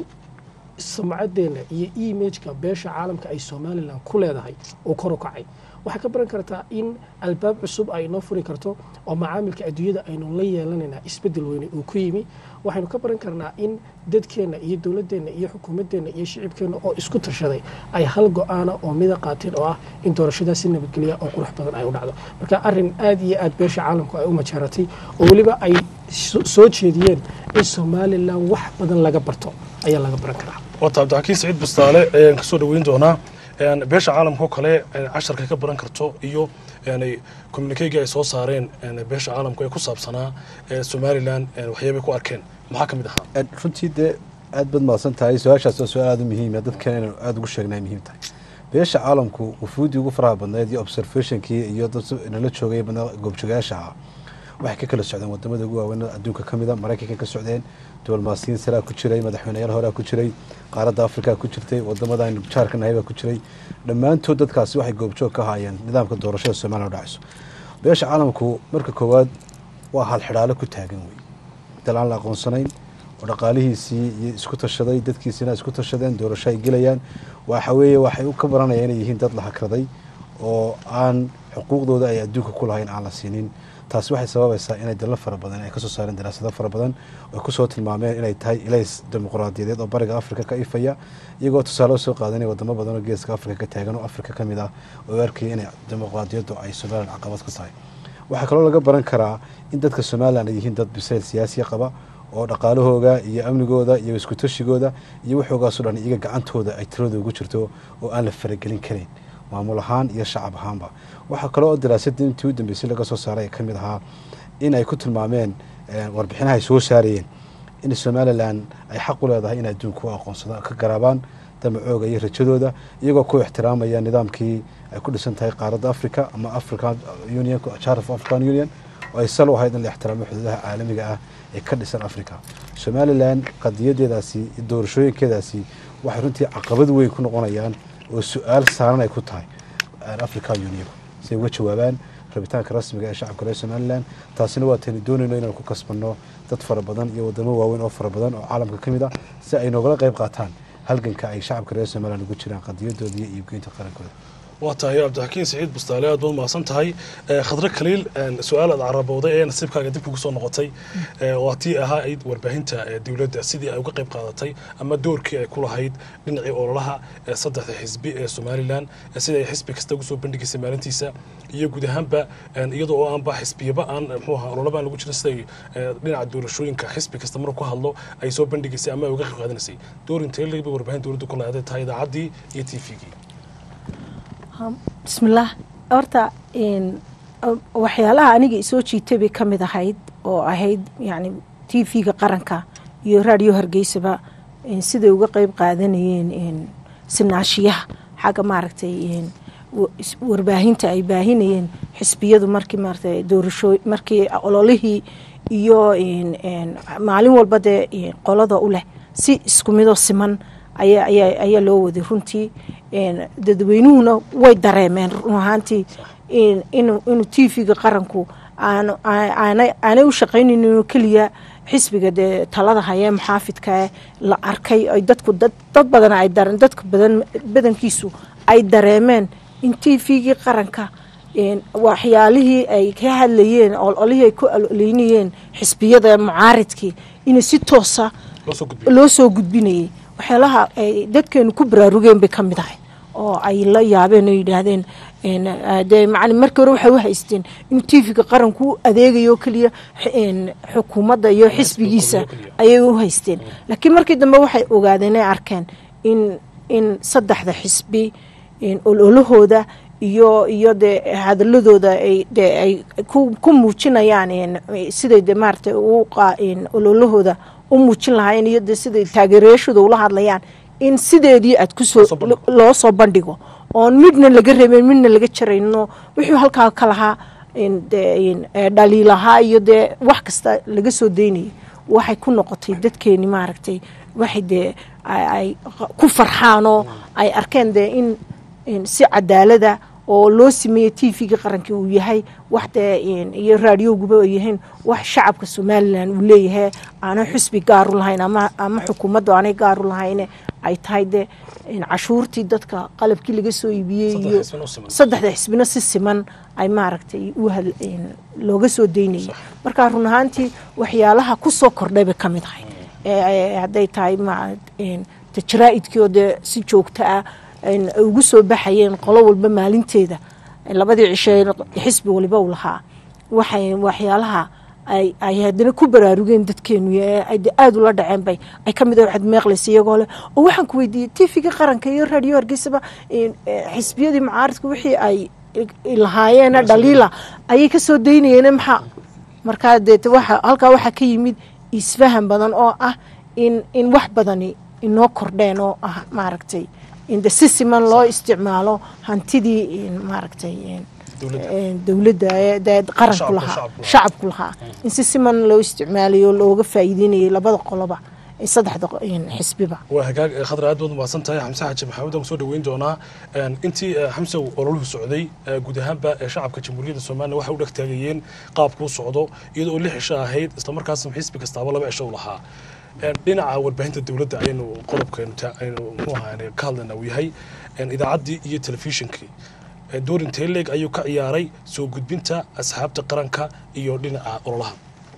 sumcadeena iyo imageka beesha caalamka ay somalilan ku leedahay uu kor u kacay waxaa ka baran kartaa in albaab cusub ay noo furi karto oo macaamilka adduunyada aynu la yeelanaynaa isbedel weyne uu ku yimi waxaynu ka baran karnaa in dadkeenna iyo dowladeenna iyo xukuumadeenna iyo shicibkeenna oo isku tashaday ay hal go-aana oo mida qaateen oo ah in doorashadaas si nabadgelya oo qurux badan ay u dhacdo marka arrin aad iyo aad beesha caalamku ay u majaaratay oo weliba ay so- soo jeediyeen in somalilan wax badan laga barto ayaa laga baran karaa waata cabdixakiin saciid bustaale ayaan kasoo dhaweyn doonaa Een, beesha caalamka oo kale een, casharka ka baran karto iyo een, communikeyga ay soo saareen een, beesha caalamka ee ku saabsanaa ee somalilan een, waxyaabay ku arkeen maxaa ka mid ahaa Een, runtii dee aad baad mahadsan tahay su-aashaas waa su-aal aada u muhiim ah dadkan inaynu aada ugu sheegnay muhiim tahay beesha caalamku wufuuddii ugu faraha badnayd iyo observationkii iyo dad nala joogay badnaa goobjoogayaasha ahaa waxay ka kala socdeen wadamada ugu waaweyn adduunka ka mida maraykanka ka socdeen diblomaasiyiin saraa ku jiray madaxweyneyaal horea ku jiray qaaradda afrika ku jirtay wadamada aynu jaarka nahay baa ku jiray dhammaantood dadkaasi waxay goobjoog ka haayeen nidaamka doorashada somaliya u dhacayso beesha caalamku marka koowaad waa halxidhaalo ku taagan wey dal aan la aqoonsanayn oo dhaqaalihiisii iyo isku tashaday dadkiisina isku tashadeen doorasho ay gelayaan waxa weeye waxay u ka baranayaan inay yihiin dad la hakraday oo aan xuquuqdooda ay adduunka ku lahayn aan la siinin taasi waxay sababaysaa inay dalal fara badan ay kasoo saareen daraasado fara badan oo kusoo tilmaameen inay tahay ilays dimuqraadiyadeed oo bariga afrika ka ifaya iyagoo tusaale soo qaadanaya wadamo badan oo geeska afrika ka taagan oo afrika ka mid ah oo arkaya inay dimuqraadiyaddu ay somalilan caqabad ka tahay waxaa kaloo laga baran karaa in dadka somalilan ay yihiin dad bisayl siyaasiya qaba oo dhaqaalahooga iyo amnigooda iyo isku tashigooda iyo waxoogaaso dhan iyaga gacantooda ay tiradooda ugu jirto oo aan la faragelin karin maamul ahaan iyo shacab ahaanba waxaa kaloo oo daraasadii intii u dambeysay laga soo saaray ka mid ahaa in ay ku tilmaameen warbixinaha ay soo saarayeen in somalilan ay xaq u leedahay in adduunka u aqoonsada ka garaabaan damacooga iyo rajadooda iyagoo ku ixtiraamaya nidaamkii ay ku dhisan tahay qaaradda africa ama african union charter of african union oo ay sal u ahayd in la ixtiraamo xuduudaha caalamiga ah ee ka dhisan africa somalilan qadiyadeedaasi doorashooyinkeedaasi waxay runtii caqabad weyn ku noqonayaan oo su-aal saaran ay ku tahay african union si ay uga jawaabaan rabitaanka rasmiga ee shacabka reer somalilan taasina waa taynu doonayno inaan ku kasbanno dad fara badan iyo wadamo waaweyn oo fara badan oo caalamka ka mid ah si ay noogala qayb qaataan halganka ay shacabka reer somalilan ugu jiraan qadiyadooda iyo iibgeynta qarankooda waa tahay cabdixakiin saciid bustaale aad baad mahadsan tahay Eh, khadre khaliil een, su-aal aad carabowday ee nasiibkaaga dib kugu soo noqotay Eh, waa tii ahaa ayd warbaahinta eh, dowladda sidii ay uga qayb qaadatay ama doorkii ay ku lahayd dhinacii ololaha ee saddexda xisbi ee somalilan eh, sida ay xisbi kasta ugu soo bandhigaysay maalintiisa iyo guud ahaanba een, iyadoo oo aanba xisbiyaba aan eh, muxuu ahaa ololaba aan lagu jirin siday eh, dhinaca doorashooyinka xisbi kasta maruu ku hadlo ay soo bandhigaysay ama ay uga qayb qaadanaysay door intee leeg bay warbaahin dowladdu ku lahayd tahay idaacaddii iyo t v-gii bismillaah horta een, waxyaalaha aniga isoo jiitay bay ka mid ahayd oo ahayd yani t v-ga qaranka iyo raadiyo hargeysaba een, siday uga qeyb qaadanayeen een, sinaashiyaha xagga maaragtay een, wa- is- warbaahinta ay baahinayeen xisbiyadu markii maaragtay doorasho markii ololihii iyo een, een, maalin walba dee een, qolada u leh si isku midoo siman ayaa ayaa ayaa loo waday runtii een, dadweynuhuna way dareemeen run ahaantii in- inuu inuu t v-ga qaranku aanu aa- aanay aanay u shaqaynayn inuu keliya xisbiga dee talada hayee muxaafidka la arkay ay dadku dad dad badan ay dareen dadka badan badankiisu ay dareemeen in t v-gii qaranka een, waxyaalihii ay ka hadlayeen ololihii ay ku aloleynayeen xisbiyada mucaaridkii inay si toosa loo soo gudbiyay loo soo gudbinayay waxyaalaha ay dadkeenu ku baraarugeen bay ka mid ahay oo ay la yaabeen oo yidhaahdeen een, eh, dee macni markii hore waxay u haysteen inuu t v-ga qaranku u adeegayo keliya x- een, xukuumadda iyo xisbigiisa keliya. ayay u haysteen laakiin markii dambe waxay ogaadeen ay arkeen in in saddexda xisbi een, ololahooda iyo iyo dee hadaladooda ay dee ay ku ku muujinayaan een, siday de maaragtay u qa- een, ololahooda u muujin lahaayeen iyo de siday taageerayaashooda ula hadlayaan in sideedii aad kusoo Loo soo bandhigo. loo soo bandhigo oon midna laga reebin midna laga jarayno wixii halkaa ka lahaa in dee in, eh, dhaliilahaa iyo dee wax kasta laga soo daynayay waxay ku noqotay dadkeeni maaragtay waxay dee ay ay ku farxaan oo ay arkeen dee in in si cadaalada oo loo sameeyey t v-ga qarankii uu yahay wax dee in- iyo raadioguba ay yihiin wax shacabka somalilan uu leeyahay aanay xusbi gaaru lahayn ama ama xukuumaddu aanay gaaru lahayne ay tahay dee in cashuurtii dadka qalabkii laga soo iibiyey Saddexda iyo xisbina u siman. saddexda xisbina si siman ay maaragtay u had- in looga soo daynayay marka run ahaantii waxyaalaha ku soo kordhay bay ka mid ahay Ee, ee, hadday tahay ma in de jaraa'idkii oo dee si joogto ah in ay ugu soo baxayeen qolo walba maalinteeda labadii cishe xisbi waliba u lahaa waxay waxyaalaha ay ay haddana ku baraarugeen dadkeenu ee ay de aada ula dhaceen bay ay ka mid ah waxaad meeqlaysa iyagoo leh oo waxaan ku weydiiyey tv-ga qaranka iyo raadiyo hargeysaba in, eh, xisbiyadii mucaaridku wixii ay i- lahaayeena dhaliila ayay ka soo daynayeen maxaa markaa deete waxa halkaa waxaa ka yimid isfahan badan oo ah in in wax badani inoo kordheen oo ah maaragtay in de si siman loo isticmaalo hantidii in maaragtay in Dowladda. een, dowladda ee dee qaranku Shacabka, lahaa shacabku lahaa. shacabku lahaa in si siman loo isticmaalayo looga faa'iideynayay labada qoloba ee saddexda qo- een, xisbiba waa hagaag eh, khadra aad baad umahadsan tahay xamse xaaji maxamed aan kusoo dhaweyn doonaa Een, intii eh, xamse uu ololuhu socday eh, guud ahaanba eh, shacabka jamhuuriyadda somalilan waxay u dheg taagayeen qaabkuu socdo iyadoo lix cisho ahayd islamarkaasna xisbi kastaaba laba cisho u lahaa Een, dhinaca warbaahinta dowladda ayaynu qodobkeenu ta- aynu muxuu ahaa ka hadlayna uu yahay een, idaacaddii iyo telefishinkii Eh, door intee leeg ayuu ka ciyaaray soo gudbinta asxaabta qaranka iyo dhinaca ololaha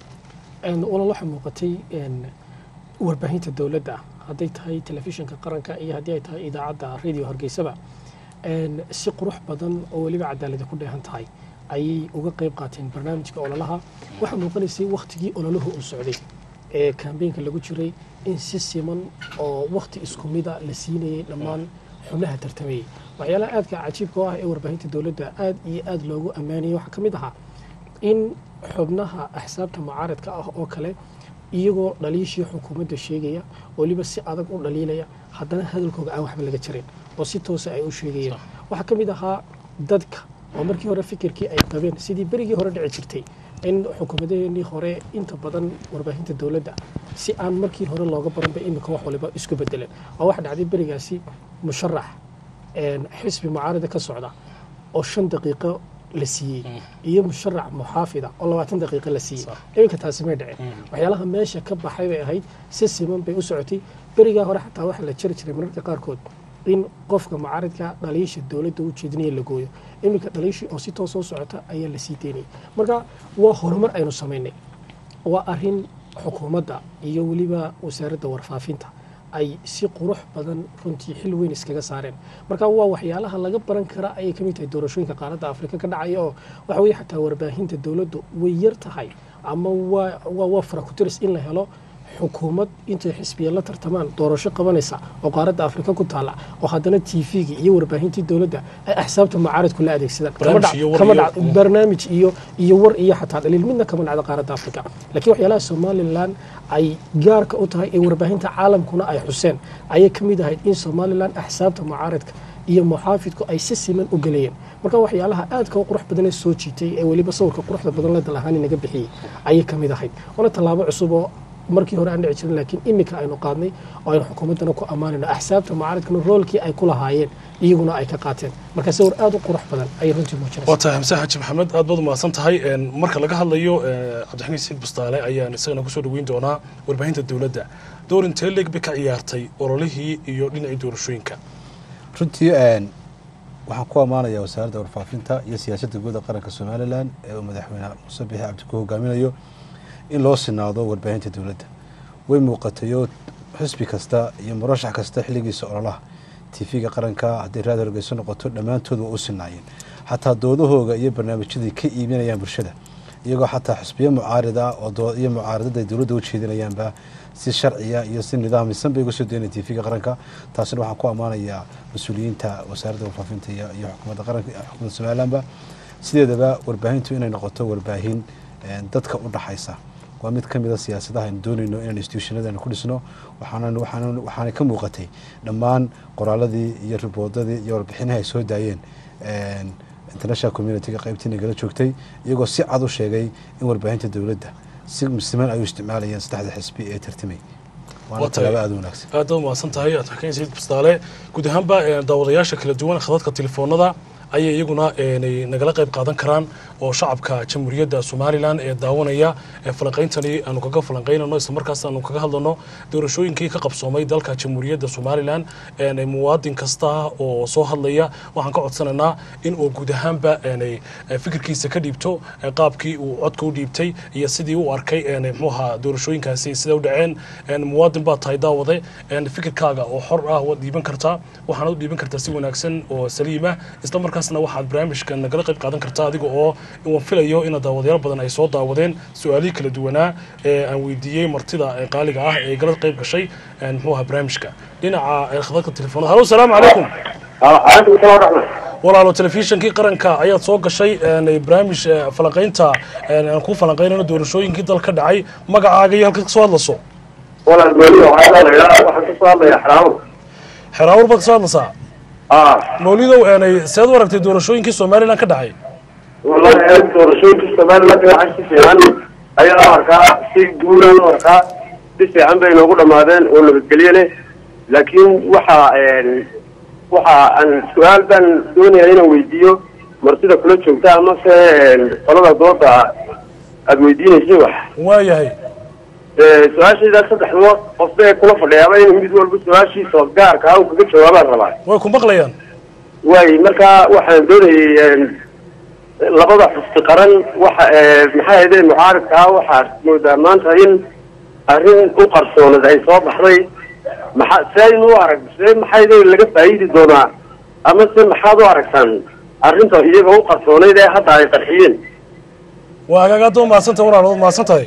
walaal waxaa muuqatay een, warbaahinta dowladda hadday tahay telefishinka qaranka iyo haddii ay tahay idaacadda radio hargeysaba een, si qurux badan oo weliba cadaalada ku dheehan tahay ayay uga qayb qaateen barnaamijka ololaha waxaa muuqanaysay wakhtigii ololuhu uu socday ee kambeynka lagu jiray in si siman oo wakhti isku mida la siinayay dhammaan xubnaha tartamayay waxyaalaha aadka cajiibka oo ah ee warbaahinta dowladda aad iyo aad loogu ammaanayay waxaa ka mid ahaa in xubnaha axsaabta mucaaradka ah oo kale iyagoo dhaliishii xukuumadda sheegaya weliba si adag u dhaliilaya haddana hadalkooga aan waxba laga jarin oo si toosa ay u sheegayeen waxaa ka mid ahaa dadka oo markii hore fikirkii ay qabeen sidii berigii hore dhici jirtay in xukuumadaheenii hore inta badan warbaahinta dowladda si aan markii hore looga baranba imika wax waliba isku bedeleen oo waxa dhacday berigaasi musharax een, xisbi mucaarada ka socda oo shan daqiiqo la siiyey iyo musharac muxaafida oo labaatan daqiiqo la siiyey iminka taasi may dhicin waxyaalaha meesha ka baxay bay ahayd si siman bay u socotay berigaa hore xataa waxaa la jari jiray mararka qaarkood in qofka mucaaridka dhaliisha dowladda u jeedinaya la gooyo iminka dhaliishii oo si toos soo socota ayaa la sii daynayay marka waa horumar aynu samaynay waa arin xukuumadda iyo weliba wasaaradda warfaafinta ay si qurux badan runtii xil weyn iskaga saareen marka waa waxyaalaha laga baran kara ayay ka mid tahay doorashooyinka qaaradda afrika ka dhacaya oo waxa weye xataa warbaahinta dowladdu way yar tahay ama waa waa waa farakuteris in la helo xukuumad intay xisbiya la tartamaan doorasho qabanaysa oo qaaradda afrika ku taala oo haddana tvgii iyo warbaahintii dowladda ay axsaabta mucaaridku la adeegsadaan Kama Barnaamij dhac- iyo war kama iyo- dhac- barnaamij iyo iyo war iyo xataa dhaliil midna kama dhacda qaaradda afrika laakiin waxyaalaha somalilan ay gaarka u tahay ee warbaahinta caalamkuna ay xuseen ayay ka mid ahayd in somalilan axsaabta mucaaridka iyo muxaafidku ay si siman u gelayeen marka waxyaalaha aadka u qurux badan ee soo jiitay ee weliba sawirka quruxda badan la dalahaani naga bixiyey ayay ka mid ahayd waana tallaabo cusub oo markii hore aan dhici jirin laakiin imika aynu qaadnay oo aynu xukuumaddana ku ammaanayno axsaabta mucaaridkana roolkii ay ku lahaayeen iyaguna ay ka qaateen marka sawir aad u qurux badan ayay runtii muujinaysa waa tahay xamse xaaji maxamed aad baad umahadsan tahay Een, marka laga hadlayo eh, cabdixamiid saciid bustaale ayaan isagana kusoo dhaweyn doonaa warbaahinta dowladda door intee leeg bay ka ciyaartay ololihii iyo dhinacii doorashooyinka runtii een, waxaan ku ammaanayaa wasaaradda warfaafinta iyo siyaasadda guud ee qaranka somalilan ee uu madaxweyne muuse bixi cabdi ku hogaaminayo in loo sinaado warbaahinta dowladda way muuqatayo xisbi kasta iyo murashax kasta xilligiisa ololaha tv-ga qaranka hadday raad horgeyso noqoto dhammaantood waa u sinaayeen xataa doodahooga iyo barnaamijyadii ka iibinayaan bulshada iyagoo xataa xisbiyo mucaarida ah oo dood iyo mucaaradada ay dowladda u jeedinayaanba si sharciya iyo si nidaamisan bay uga soo daynaya tv-ga qaranka taasina waxaan ku ammaanayaa mas-uuliyiinta wasaaradda warfaafinta iyo iyo xukuumadda qaranka xukuumadda somalilanba sideedaba warbaahintu inay noqoto warbaahin een, dadka u dhaxaysa waa mid ka mida siyaasadaha aynu doonayno inaan institutionadana ku dhisno waxaanan waxaanan waxaana ka muuqatay dhammaan qoraaladii iyo riboodadii iyo warbixinaha ay soo daayeen een, international community-ga qaybtii nagala joogtay iyagoo si cad u sheegay in warbaahinta dowladda si siman ay u isticmaalayeen saddexda xisbi ee tartamay waana Waa tahay. tallaabo aada u wanaagsan aad baad umahadsan tahay cabdixamiid saciid bustaale guud ahaanba eh, daawadayaasha kala duwan khadadka telefoonada ayay iyaguna eh, nagala qayb qaadan karaan oo shacabka jamhuuriyadda somalilan ee daawanaya ee falanqayntani aanu kaga falanqaynano islamarkaas aanu kaga hadlano doorashooyinkii ka qabsoomay dalka jamhuuriyadda somalilan een, muwaadin kasta oo soo hadlaya waxaan ka codsanaynaa in uu guud ahaanba een, eh, fikirkiisa ka dhiibto eh, qaabkii uu codka u dhiibtay iyo sidii u arkay een, muxuu ahaa doorashooyinkaasi sida u dhaceen een, muwaadin baa tahay daawade een, fikirkaaga oo xor ah waad dhiiban kartaa waxaana u dhiiban kartaa si wanaagsan oo saliima isla markaasna waxaad barnaamijka nagala qayb qaadan kartaa adiga oo waan filayo ina daawadayaal badan ay soo daawadeen su-aalihii kala duwanaa ee aan weydiiyey martida ee qaaliga ah ee gala qayb gashay een, muxuu ahaa barnaamijka dhinaca ee khadadka telefoonada halo salaamu calaykum calaykum salaam waraxmat walaalo telefishinkii qaranka ayaad soo gashay een, barnaamij eh, falanqaynta een, aan ku falanqaynayno doorashooyinkii dalka dhacay magacaaga iyo halkaad ka soo hadlayso walaal mawlido waxaa la yidhaha waxaan ka soo hadlaya xaraamo xeraawar baad ka soo hadlaysaa ah mawlidow een, seed u aragtay doorashooyinkii somalilan ka dhacay wallahi aad doorashooyinka somaliland waxaa si fiican ayaa u arkaa si guulaan u arkaa si fiican bay noogu dhammaadeen oo nabadgelye leh laakiin waxa waxa aan su-aal baan doonaya inaan weydiiyo martida kula joogta amase qolada dooda aada weydiinaysa wax waayahay su-aashaydaa saddexdaba qofba ee kula fadhiyaaba inuu mid walba su-aashiisa gaarka ah uu kaga jawaabaan rabaa way ku maqlayaan waay marka waxaan doonayay labada xusbi qaran waxa maxay ahaydeen mucaaridka ah waxaad moodaa maanta in arrin u qarsoonad ay soo baxday maxaa seaynu u arag see maxayde laga faa'iidi doonaa ama se maxaad u aragtaan arrinta iyaga u qarsoonayd ee hadda ay qarxiyeen waa hagaagaad waa mahadsantahay walaal waad mahadsan tahay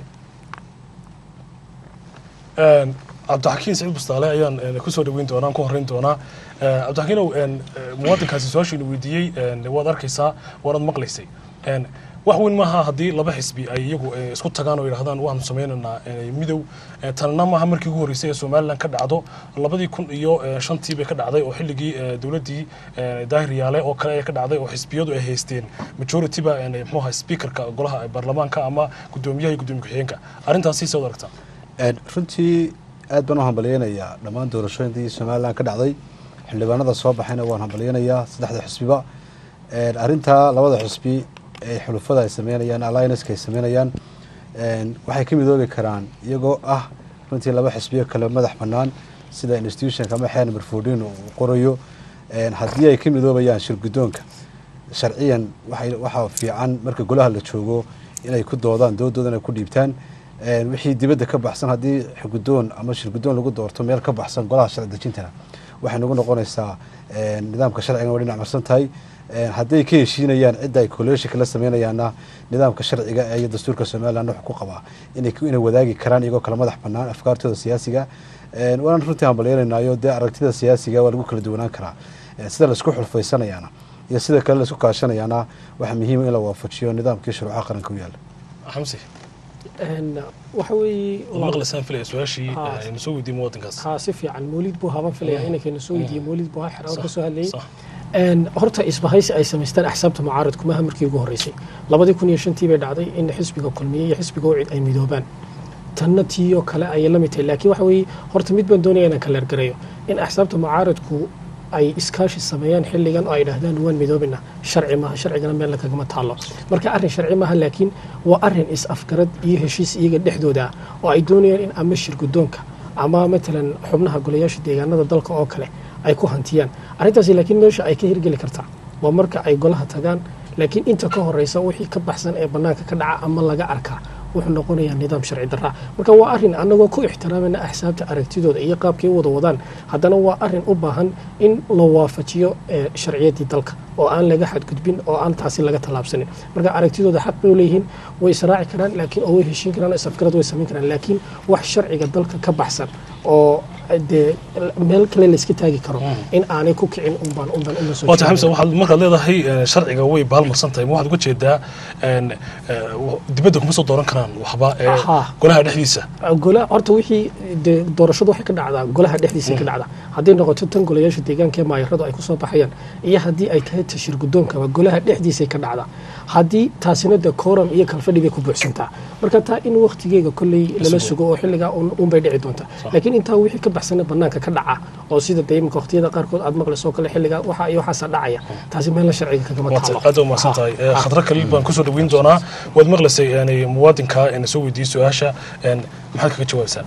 Een, cabdixakiin saciid bustaale ayaan een, kusoo dhaweyn doonaa aan ku horreyn doonaa Een, cabdixakiinow een, eh, muwaadinkaasi su-aashiinu weydiiyey een, waad arkaysaa waanaad maqlaysay Een, wax weyn maaha haddii laba xisbi ay iyagu eh, isku tagaan oo yidhahdaan waxaanu sameynaynaa eh, midow Eh, tanna maaha markii ugu horreysay ee somalilan ka dhacdo labadii kun iyo eh, shantii bay ka dhacday oo xilligii eh, dowladdii eh, daahir yaale oo kale ay ka dhacday oo xisbiyadu ay haysteen majorityba eh, muxuu ahaa speakerka golaha ee baarlamaanka ama guddoomiyaha iyo guddoomiye ku-xigeenka arrintaasi soo aragtaa Een, runtii aad baan u hambalyeynayaa dhammaan doorashooyinkii somalilan ka dhacday xildhibaanada soo baxayna waan hambalyeynayaa saddexda xisbiba Een, arrintaa labada xisbi ee xulufada ay sameynayaan allianceska ay sameynayaan een, waxay ka midoobi karaan iyagoo ah runtii laba xisbiyo kale madax bannaan sida institutionka ama xeer number fourteen uu qorayo een, haddii ay ka midoobayaan shirgudoonka sharciyan waxay waxaa fiican marka golaha la joogo inay ku doodaan doodooda inay ku dhiibtaan een, wixii dibadda ka baxsan haddii xugudoon ama shirgudoon lagu doorto meel ka baxsan golaha sharci dejintana waxay nagu noqonaysaa een, nidaamka sharcigan waa dhinac marsan tahay een, hadday ka heshiinayaan cidda ay kolleeshinka la sameynayaanna nidaamka sharciga ee iyo dastuurka somaliland wuxuu ku qabaa inay ku- inay wadaagi karaan iyagoo kala madax bannaan afkaartooda siyaasiga een, waana runtii hambalyeynaynayo dee aragtida siyaasiga waa lagu kala duwanaan karaa Een, sida laisku xulfaysanayaana iyo sida kale laisku kaashanayaana waxaa muhiima in la waafajiyo nidaamkii shuruucaha qaranka u yaala xamsi Een, waxa weeye waad maqlaysaan filaya su-aashii Ah. aynu soo weydiin muwaadinkaas haa si fiican mawlid buu haban filaya inankayna soo weydiiyey mawlid buu xer ka soo hadlayay Sax. Een, horta isbahaysi ay samaystaan axsaabta mucaaradku maaha markii ugu horreysay labadii kun iyo shantii bay dhacday in xisbiga kulmiye iyo xisbiga ucid ay midoobaan tanna tiiyoo kale ayay la mid tahay laakiin waxa weeye horta mid baan doonaya inaan kala ergarayo in axsaabta mucaaradku ay iskaashi sameeyaan xilligan oo ay dhahdaan waan midoobina sharci maaha sharcigana meel kagama taalo marka arrin sharci maaha laakiin waa arrin is-afgarad iyo heshiis iyaga dhexdooda ah oo ay doonayaan in ama shirgudoonka ama matalan xubnaha golayaasha deegaanada dalka oo kale ay ku hantiyaan arrintaasi laakiin meesha ay ka hirgeli kartaa waa marka ay golaha tagaan laakiin inta ka horeysa wixii ka baxsan ee bannaanka ka dhaca ama laga arkaa wuxuu noqonayaa nidaam sharci darra marka waa arrin annagoo ku ixtiraamayna axsaabta aragtidooda iyo qaabkay u wada wadaan haddana waa arrin u baahan in la waafajiyo eh, sharciyaddii dalka oo aan laga xadgudbin oo aan taasi laga tallaabsanin marka aragtidooda xaq bay u leeyihiin way israaci karaan laakiin oo way heshiin karaan oo isafgarad way samayn karaan laakiin wax sharciga dalka ka baxsan oo dee meel kale layska taagi karo in aanay ku kicin unbaan unbaan una soo waata xamse jeedinaya. waxaad markaad leedahay eh, sharciga way baalmarsan tahay ma waxaad uga jeedaa een, eh, w- dibadda kuma soo dooran karaan waxba ee Aha. golaha dhexdiisa gola horta wixii dee doorashadu waxay ka dhacdaa golaha dhexdiisa ka dhacdaa hadday noqoto tan golayaasha deegaanka ee maayaradu ay kusoo baxayaan iyo haddii ay tahay tashir gudoonkaba golaha dhexdiisay ka dhacdaa haddii taasina dee kooram iyo kalfadhi bay ku buuxsantaa marka taa in waktigeega kolley lala sugo oo xilligaa un- unbay dhici doonta laakiin intaa wixii ka baxsana banaanka ka dhaca oo sida dee imika waqtiyada qaarkood aad maqlayso kale xilligaa waxa iyo waxaasa dhacaya taasi meelna sharciga kagama waata taalo aad umahadsan tahay Eh, khadro kaliil baan kusoo dhaweyn doonaa waad maqlaysay yani muwaadinka ina soo weydiiyey su-aasha een, maxaad kaga jawaabaysaa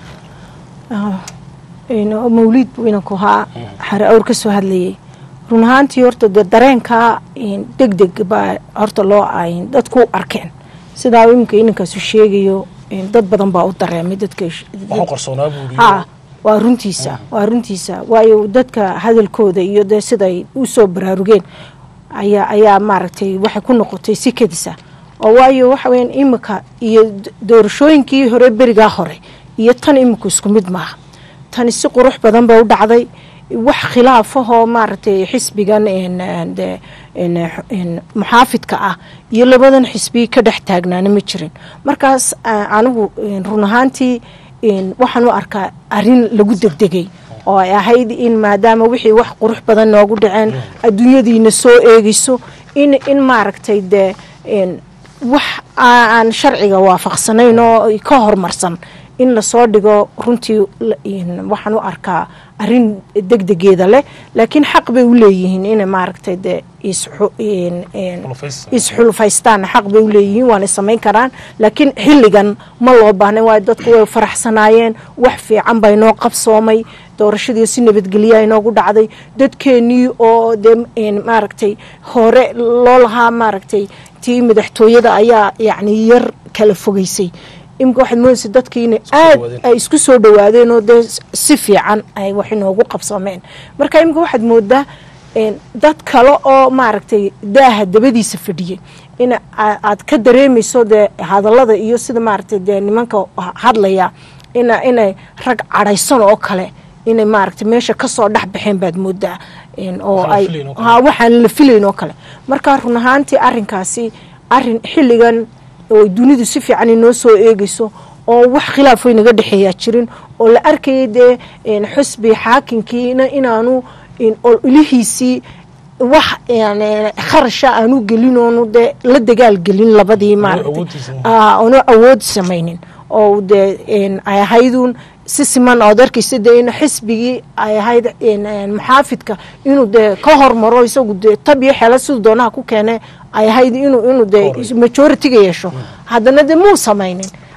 mawliid buu inanku ahaa xare awr ka soo hadlayay run ahaantii horta dee dareenkaa deg deg baa horta loo ayn dadku arkeen sidaa iminka inankaasu sheegayo dad badan baa u dareemay dadka waxu qarsoonaa buu yidhi ha waa runtiisa waa runtiisa waayo dadka hadalkooda iyo dee siday u soo baraarugeen ayaa ayaa maaragtay waxay ku noqotay si kedisa oo waayo waxa weyaan imika iyo d- doorashooyinkii hore berigaa hore iyo tan imika isku mid maaha tani si qurux badan bay u dhacday wax khilaafahoo maaragtay xisbigan een, een, de- een, een, muxaafidka ah iyo labadan xisbi ka dhex taagnaana ma jirin markaas a- anigu een, run ahaantii een, waxaan u arkaa arrin lagu degdegay oo ay ahayd in maadaama wixii wax qurux badan noogu dhaceen adduunyadiina soo eegeyso in in maaragtay dee een, wax aan sharciga waafaqsanayn oo ka horumarsan in lasoo dhigo runtii la- een, waxaan u arkaa arrin degdegeeda leh laakiin xaq bay u leeyihiin inay maaragtay dee isxu- een- een, Xulufaysi. isxulfaystaan xaq bay u leeyihiin waana samayn karaan laakiin xilligan ma loo baahnayn waayo dadku way faraxsanaayeen wax fiican bay noo qabsoomay doorashadii si nabadgelya inoogu dhacday dadkeenii oo dee een, maaragtay hore loo lahaa maaragtay tii madaxtooyada ayaa yacni yar kala fogeysay imika waxaad moodaysa dadkii inay aad dhawaadeen. ay isku soo dhawaadeen oo dee si fiican ay wax inoogu qabsoomeen marka imika waxaad moodaa een, dad kale oo maaragtay daaha dabadiisa fadhiyay in a- aad ka dareemayso dee hadallada iyo sida maaragtay dee nimanka hadlaya ina inay rag cadhaysan oo kale inay maaragtay meesha kasoo dhex baxeen baad moodaa een, oo Waxaan la ay filayn oo kale. ha waxaan la filayn oo kale marka run ahaantii arrinkaasi arrin xilligan oo dunidu si fiican inoo soo eegeyso oo wax khilaaf way naga dhexeeyaa jirin oo la arkayay dee een, xusbi xaakimkiina inaanu een, ilihiisii wax yani kharasha aanu gelin oonu dee la dagaal gelin labadii maaragtay awooddiisa. Aa, oonu awood samaynin oo dee een, ay ahaydun si siman ood arkaysa dee in xisbigii ay ahayd een, een, muxaafidka inuu dee ka hormaro isagu dee tab iyo xeela siduu doonaha ku keene ay ahayd inuu inuu dee Horey. majoritiga yeesho haddana dee muu samaynin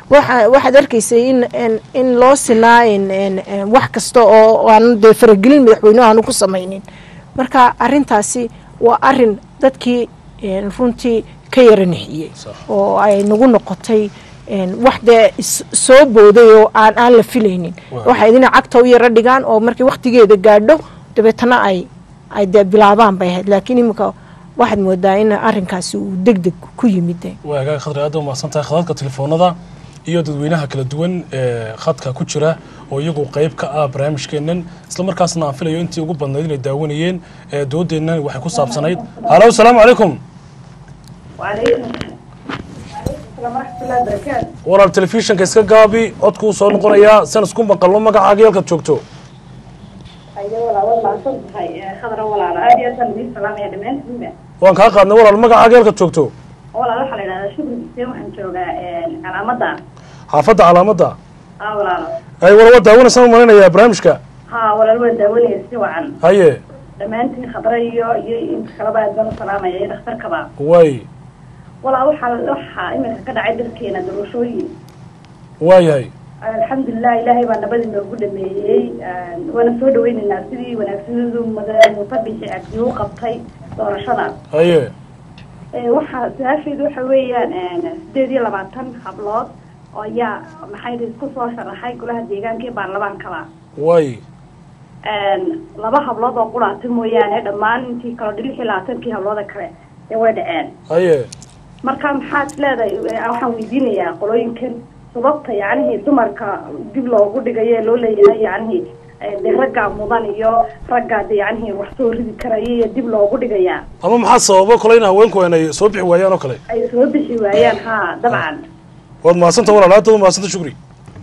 waxa waxaad arkaysay in in- in loo sinaa in- in- in wax kasta oo aan dee faragelin madaxweynuhu aanu ku samaynin marka arintaasi waa arin dadkii een, runtii ka yara nixiyey Sax. oo ay nagu noqotay een, wax dee is- soo booday oo aan aan la filaynin Waa. waxay idina cagta u yara dhigaan oo markii waktigeeda gaadho dabeetana ay ay dee bilaabaan bay ahayd laakiin iminka waxaad moodaa in arinkaasi uu deg deg ku yimid de waa hagaag khadri aad umahadsan tahay khadadka telefoonada iyo dadweynaha kala duwan ee khadka ku jira oo iyagu qayb ka ah barnaamijkeennan islamarkaasna aan filayo intii ugu badnayd inay daawanayeen ee doodeennan waxay ku saabsanayd halo asalaamu calaykum وعليكم السلام ورحمة الله وبركاته walaal telefishinka iska gaabi codkuu soo noqonayaa san isku maqalno magacaaga halkaad joogto أيوة ولا والله صدق هاي خضرة ولا على عادي أصلا من السلام يا دمان سنة waan kaa qaadnay walaal magacaaga halkaad joogto ولا روح على شغل بسيم وحن جوجا على مدى xaafadda calaamadda ها ولا ay wala waa daawanaysaan u malinayaa barnaamijka ها ولا الولد دولي سوى عن haye دمان تي خضرة يو يو إنت خلبا أدنى السلام يا دكتور كبا waay ولا روح على روح إما كده عدل كينا دروشوي waayahay الحمد لله إلهي بان نبدي نقول ميي وانا سود وين الناس دي وانا سود مدى مطبش عديو قبطي دورشدا haye Ee, waxaa su-aasheedu waxa weeyaan sideed iyo labaatan hablood oo ayaa maxay isku soo sharaxay golaha deegaanka ee baarlamaankaba waay laba hablood oo quraata mooyaane dhammaan intii kale lix iyo labaatankii hablooda kale ee way dhaceen haye marka maxaad leedahay ee, waxaan weydiinayaa qolooyinkan sababta yacnihii dumarka dib loogu dhigayo ee loo leeyahay yacnihii ee, dee raggaa mudan iyo raggaa de yacnihii wax soo ridi karaya iyo dib loogu dhigayaa ama maxaa sababa kole in haweenku aanay soo bixi waayaan oo kale ay soo bixi waayaan haa dabcan waad mahadsanta walaal aad baad mahadsanta shukri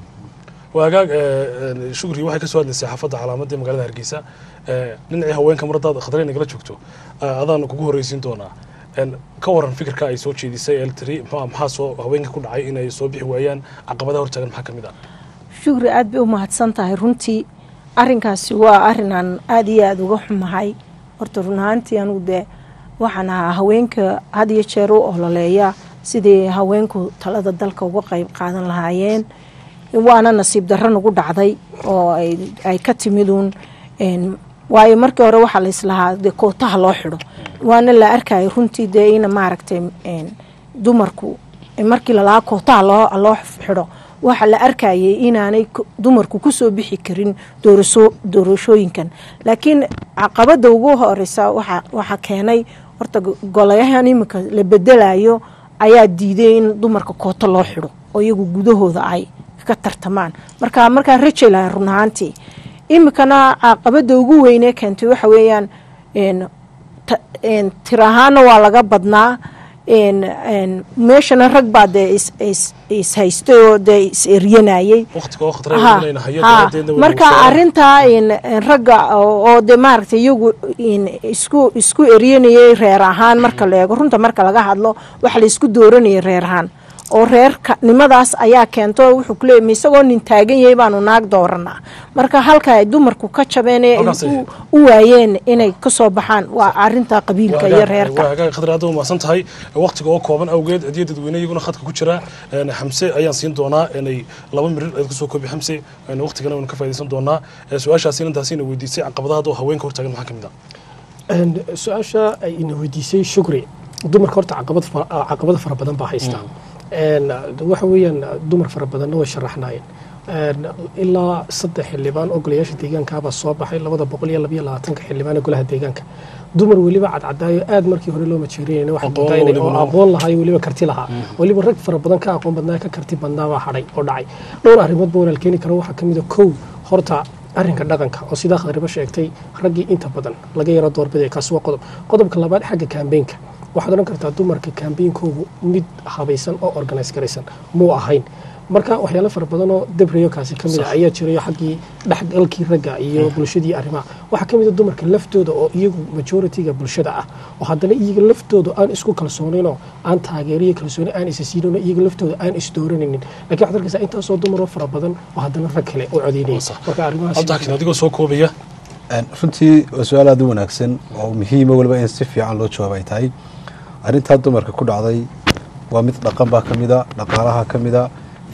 waa hagaag ee, shukri waxay ka soo hadlaysay xaafadda calaamadda ee magaalada hargeysa ee, dhinacii haweenka mar haddaad khadray nagala joogto ee, adaan kugu horreysiin doonaa Een, ka waran fikirka ay soo jeedisay eltri maxaa maxaa soo haweenka ku dhacay inay soo bixi waayaan caqabadaha hortaagan maxaa ka mid ah shukri aad bay u mahadsan tahay runtii arinkaasi waa arin aan aada iyo aada uga xumahay horta run ahaantii anugu dee waxaan ahaa haweenka had iyo jeer u ololeeya sidii haweenku talada dalka uga qayb qaadan lahaayeen waana nasiib darro nagu dhacday oo ay ay ka timiduun een, waayo markii hore waxaa laislahaa dee kootaha loo xidho waana la arkayay runtii dee ina maaragtay een, dumarku markii lalahaa kootaha loo loo xidho waxaa la arkayay inaanay ku- dumarku kusoo bixi karin doorasho doorashooyinkan laakiin caqabada ugu horeysa waxa waxaa keenay horta go- golayahan iminka la bedelayo ayaa diiday in dumarka kooto loo xidho oo iyagu gudahooda ay ka tartamaan marka markaa raja laha run ahaantii iminkana caqabada ugu weynee keentay waxa weeyaan een, ta- een, tir ahaana waa laga badnaa een, een, meeshana rag baa dee is- is- is haystay oo dee is eryanayay waqtiga oo khadray Ha, inayna hayo ha. daraaddeedna way marka nagu soo- arintaa in- in ragga oo oo de maaragtay iyagu in isku isku eryanayay reer ahaan marka la eego runta marka laga hadlo waxa la isku dooranayay reer ahaan oo reerka nimadaas ayaa keento wuxuu ku leeyahay isagoo nin taagan yahay baanu naag dooranaa marka halka ay dumarku ka jabeen ee ay Halkaas ay- u- u waayeen inay kasoo baxaan waa arinta qabiilka iyo reerka waa hagaag khadri aad u mahadsan tahay waqtiga oo kooban awgeed hadiya dadweyne iyaguna khadka ku jira een, xamse ayaan siin doonaa inay laba mirir aad kusoo koobi xamse een, waqtigana waynu ka faaidaysan doonaa Ee, su-aashaasi intaasina weydiisay caqabadaha hadda oo haweenka hortaagan maxaa ka mid ah Een, su-aasha ay ina weydiisay shukri dumarka horta caqabad fa- ah, caqabado fara badan baa haysta Een, waxa weeyaan dumar fara badanna way sharaxnaayeen Een, ilaa saddex xildhibaan oo golayaasha deegaankaabaa soo baxay labada boqol iyo labayo labaatanka xildhibaan ee golaha deegaanka dumar weliba cadcadaayo aad markii hore loo majeeriyayna waxaa Aqoon moodaa inay- weliba oo loo- aqoon lahaa iyo weliba karti lahaa weliba rag fara badan ka aqoon badnaa ka karti badnaa baa hadhay oo dhacay dhowr arrimood ba walaal keeni karo waxaa ka mid a kow horta arrinka dhaqanka oo sidaa khadribo sheegtay raggii inta badan laga yaro doorbiday kaasi waa qodob qodobka labaad xagga kaambeenka waxaad odhan kartaa dumarka kaambeenkoogu mid habaysan oo organise garaysan muu ahayn marka waxyaalo fara badan oo debriyo kaasi ka mid a ayaa jirayo xaggii dhexgalkii ragga iyo bulshadii arrimaha waxaa ka mid a dumarka laftooda oo iyagu majoritiga bulshada ah oo haddana iyaga laftooda aan isku kalsooninoo aan taageeriyo kalsooni aan isa siinino iyaga laftooda aan isdooranaynin lakiin waxaad arkaysaa intaasoo dumaroo fara badan oo haddana rag kale oo codeynaya Sax. marka arrimahaas cabdixakiin adigoo soo koobaya Een, runtii waa su-aal aad u wanaagsan oo muhiima weliba in si fiican loo jawaab ay tahay arrintaa dumarka ku dhacday waa mid dhaqan baa ka mid a dhaqaalaha ka mid a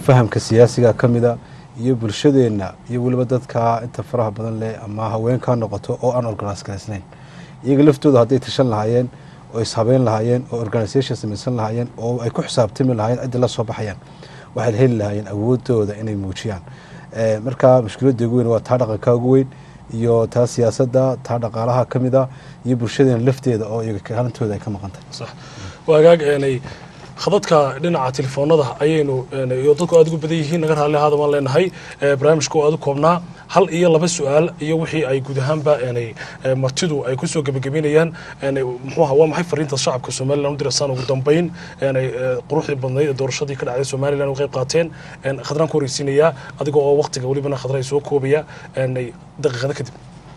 fahamka siyaasiga ka mida iyo bulshadeenna iyo weliba dadka inta faraha badan leh ama haweenka noqoto oo aan organise garaysnayn iyaga laftooda hadday tashan lahaayeen oo ishabeyn lahaayeen oo organisation samaysan lahaayeen oo ay ku xisaabtami lahaayeen ciddii la soo baxayaan waxay heli lahaayeen awoodooda inay muujiyaan Eh, marka mushkiladda ugu weyn waa taa dhaqanka ugu weyn iyo taa siyaasadda taa dhaqaalaha ka mid a iyo bulshadeena lafteeda oo iyaga kaalintooda ay ka maqan tahay sax waagaag eenay khadadka dhinaca telefoonada ayaynu eenay iyo dadku aad ugu badan yihiin naga raalli ahaada waan leenahay ee, barnaamijka oo aad u koobnaa hal iyo laba su-aal iyo wixii ay guud ahaanba eenay ee, martidu ay kusoo gebagabeynayaan eenay muxuu ahaa waa maxay fariinta shacabka somalilan u diraysaan ugu dambeyn eenay ee, quruxdii badnayd ee doorashadii ka dhacday somalilan u qayb qaateen een, khadraan ku horeysiinayaa adiga oo waqtiga welibana khadra ay soo koobaya eenay daqiiqada kadib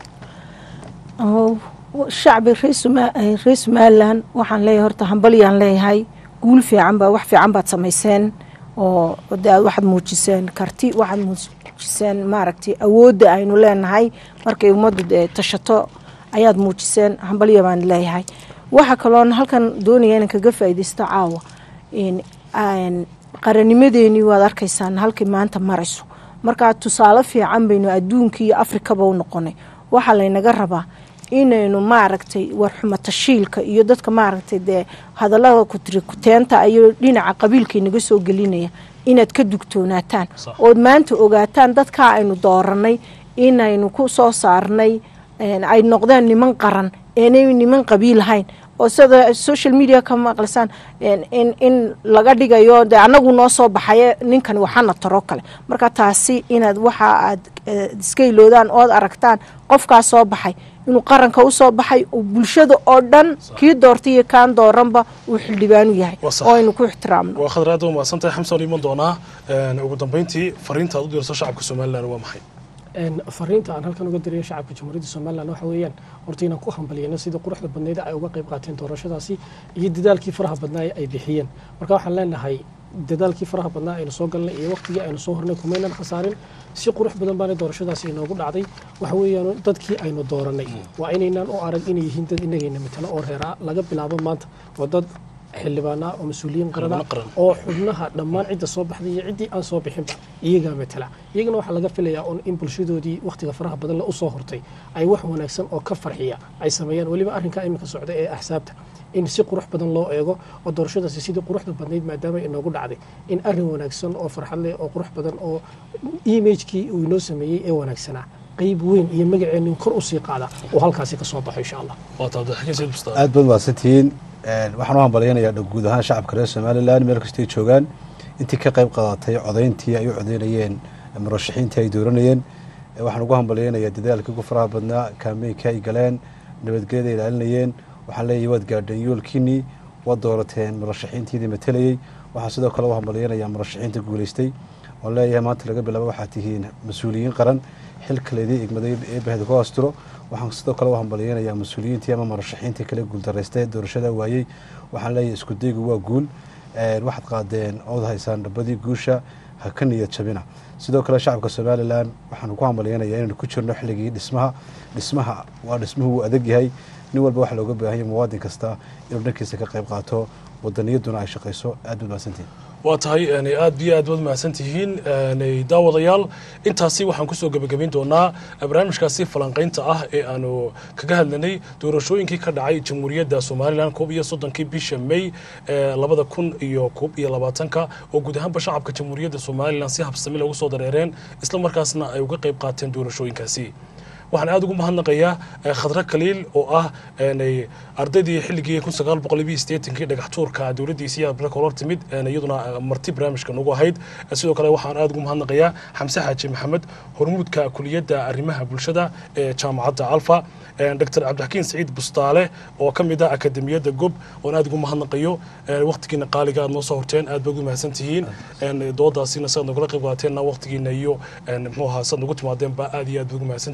oo shacbi reer Soma- eh, reer somalilan waxaan leeyahay horta hambalyaan leeyahay guul fiican baa wax fiican baad samayseen oo de aad waxaad muujiseen karti waxaad muujiseen maaragtay awoodda aynu leenahay markay ummaddu dee tashato ayaad muujiseen hambalya baan leeyahay waxa kaloon halkan doonaya inaan kaga faa'iidaysto caawa in aan qarannimadeenii waad arkaysaan halkay maanta marayso markaa tusaale fiican baynu adduunka iyo afrikaba u noqonay waxaa laynaga rabaa inaynu maaragtay warxumo tashiilka iyo dadka maaragtay dee hadallada kutirikuteenta iyo dhinaca qabiilka inaga soo gelinaya inaad ka dugtoonaataan Sax. ood maanta ogaataan dadkaa aynu dooranay inaynu ku soo saarnay een, ay noqdeen niman qaran eenay niman qabiil ahayn oo sida social media ka maqlisaan een, in in laga dhigayo de anagu noo soo baxaye ninkan waxana taro kale marka taasi inaad waxa aad eh, iska iloodaan ood aragtaan qofkaa soo baxay inuu qaranka usoo baxay oo bulshada oo dhan kii doortay iyo kaan dooranba uu xildhibaanu yahay Waa sax. oo aynu ku ixtiraamno waa khadra aad u mahadsantahay xamsa waan iman doonaa een, ugu dambeyntii fariinta aad u dirayso shacabka somalilan waa maxay Een, fariinta aan halkan uga dirayo shacabka jamhuuriyadda somalilan waxa weeyaan horta inaan ku hambaliyano sida quruxda badneyd ay uga qayb qaateen doorashadaasi iyo dadaalkii faraha badnaa ee ay bixiyeen marka waxaan leenahay dadaalkii faraha badnaa aynu soo galnay iyo waqtigii aynu soo hornay kumaynan khasaarin si qurux badan baana doorashadaasi inoogu dhacday waxa weeyaan dadkii aynu dooranay waa inaynaan u arag inay yihiin dad inagayna matalo oo reeraa laga bilaabo maanta waa dad xildhibaana oo mas-uuliyiin qarana Xildhibaano qaran. oo xubnaha dhammaan cidda soo baxday iyo ciddii aan soo bixinba iyagaa matala iyagana waxaa laga filayaa un in bulshadoodii wakhtiga faraha badan le usoo hortay ay wax wanaagsan oo ka farxiya ay sameeyaan weliba arrinkaa iminka socda ee axsaabta in si qurux badan loo eego oo doorashadaasi sidii quruxda badnayd maadaama inoogu dhacday in arrin wanaagsan oo farxad leh oo qurux badan oo imagekii uu inoo sameeyey ee wanaagsanaa qeyb weyn iyo magaceenin kor usii qaada oo halkaasi ka soo baxo insha allah waa taa abdixakiin sayid bustaan aad baad mahadsantihiin Een, waxaan u hambalyanayaa dha- guud ahaan shacabka reer somalilan meel kastay joogaan intii ka qayb qaadatay codayntii ay u codeynayeen murashaxiintii ay dooranayeen Ee, waxaan ugu hambalyanayaa dadaalkii ugu faraha badnaa kaameynka ay galeen nabadgelyada ay ilaalinayeen waxaan leeyahay waad gaadheen yoolkiinii waad doorateen murashaxiintiidii matalayey waxaan sidoo kale u hambalyanayaa murashaxiinta guuleystay oon leeyahay maanta laga bilaabo waxaad tihiin mas-uuliyiin qaran xilka laydii igmaday eebaheda ku asturo waxaan sidoo kale u hambalyeynayaa mas-uuliyiintii ama murashaxiintii kale guuldarraystay doorashada waayey waxaan leeyahay isku daygu waa guul Een, waxaad qaadeen ood haysaan dhabadii guusha ha ka niyad jabina sidoo kale shacabka somalilan waxaan ku hambalyeynayaa inaynu ku jirno xilligii dhismaha dhismaha waa dhismuhu wuu adag yahay nin walba waxaa looga baahan yahay muwaadin kasta inuu dhankiisa ka qayb qaato wadaniyaduna ay shaqayso aad baad mahadsantihin waa tahay een, aad iyo aad baad mahadsan tihiin een, daawadayaal intaasi waxaan kusoo gebagabayn doonaa barnaamijkaasi falanqaynta ah ee aanu kaga hadlanay doorashooyinkii ka dhacay jamhuuriyadda somalilan koob iyo soddonkii bisha may ee labada kun iyo koob iyo labaatanka oo guud ahaanba shacabka jamhuuriyadda somalilan si habsami loogu soo dareereen isla markaasna ay uga qayb qaateen doorashooyinkaasi waxaan aada ugu mahadnaqayaa eh, khadre kaliil oo ah een, ardaydii xilligii kun sagaal boqol iyo sideetankii dhagax tuurka dowladdiisii aad baraka hor timid een, iyaduna eh, marti barnaamijka nagu ahayd Eh, sidoo kale waxaan aada ugu mahadnaqayaa xamse xaaji maxamed hormuudka kuliyadda arrimaha bulshada ee jaamacadda alfa een, dr cabdixakiin saciid bustaale oo ka mid ah akademiyadda gob oon aada ugu mahadnaqayo een, waqtigiina qaaliga aad noo soo horteen aad ba ugu mahadsan tihiin een, doodaasina saad nogala qayb qaateenna waqtigiina iyo een, muxuu ahaa saad nagu timaadeenba aad iyo aad ba ugu mahadsan tihiin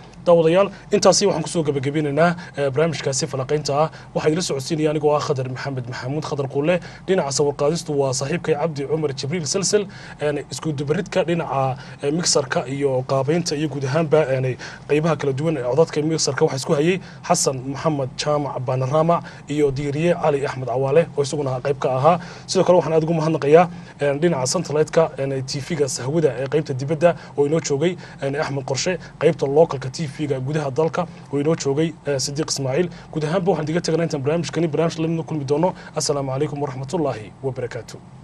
daawadayaal intaasi waxaan kusoo gebagabinaynaa eh, barnaamijkaasi falaqaynta ah waxaa idila socodsiinaya anigoo ah khadar maxamed maxamuud khadar quule dhinaca sawirqaadistu waa saaxiibkay cabdi cumar jibriil salsel een, isku dubaridka dhinaca eh, mixarka iyo qaabeynta iyo guud ahaanba een, qeybaha kala duwan ee codadka mixarka waxaa isku hayay xasan maxamed jaamac banarama iyo diiriye cali axmed cawaale oo isaguna qayb ka ahaa sidoo kale waxaan aad ugu mahadnaqayaa een, dhinaca satellite-ka tv-ga sahwada ee qeybta dibadda oo inoo joogay een, axmed qorshe qeybta localka tv-ga gudaha dalka oo inoo joogay eh, sidiiq ismaaciil guud ahaanba waxaan diga teganaa intaan barnaamijkani barnaamij lamidna kulmi doono assalaamu calaykum waraxmatullaahi wabarakaatu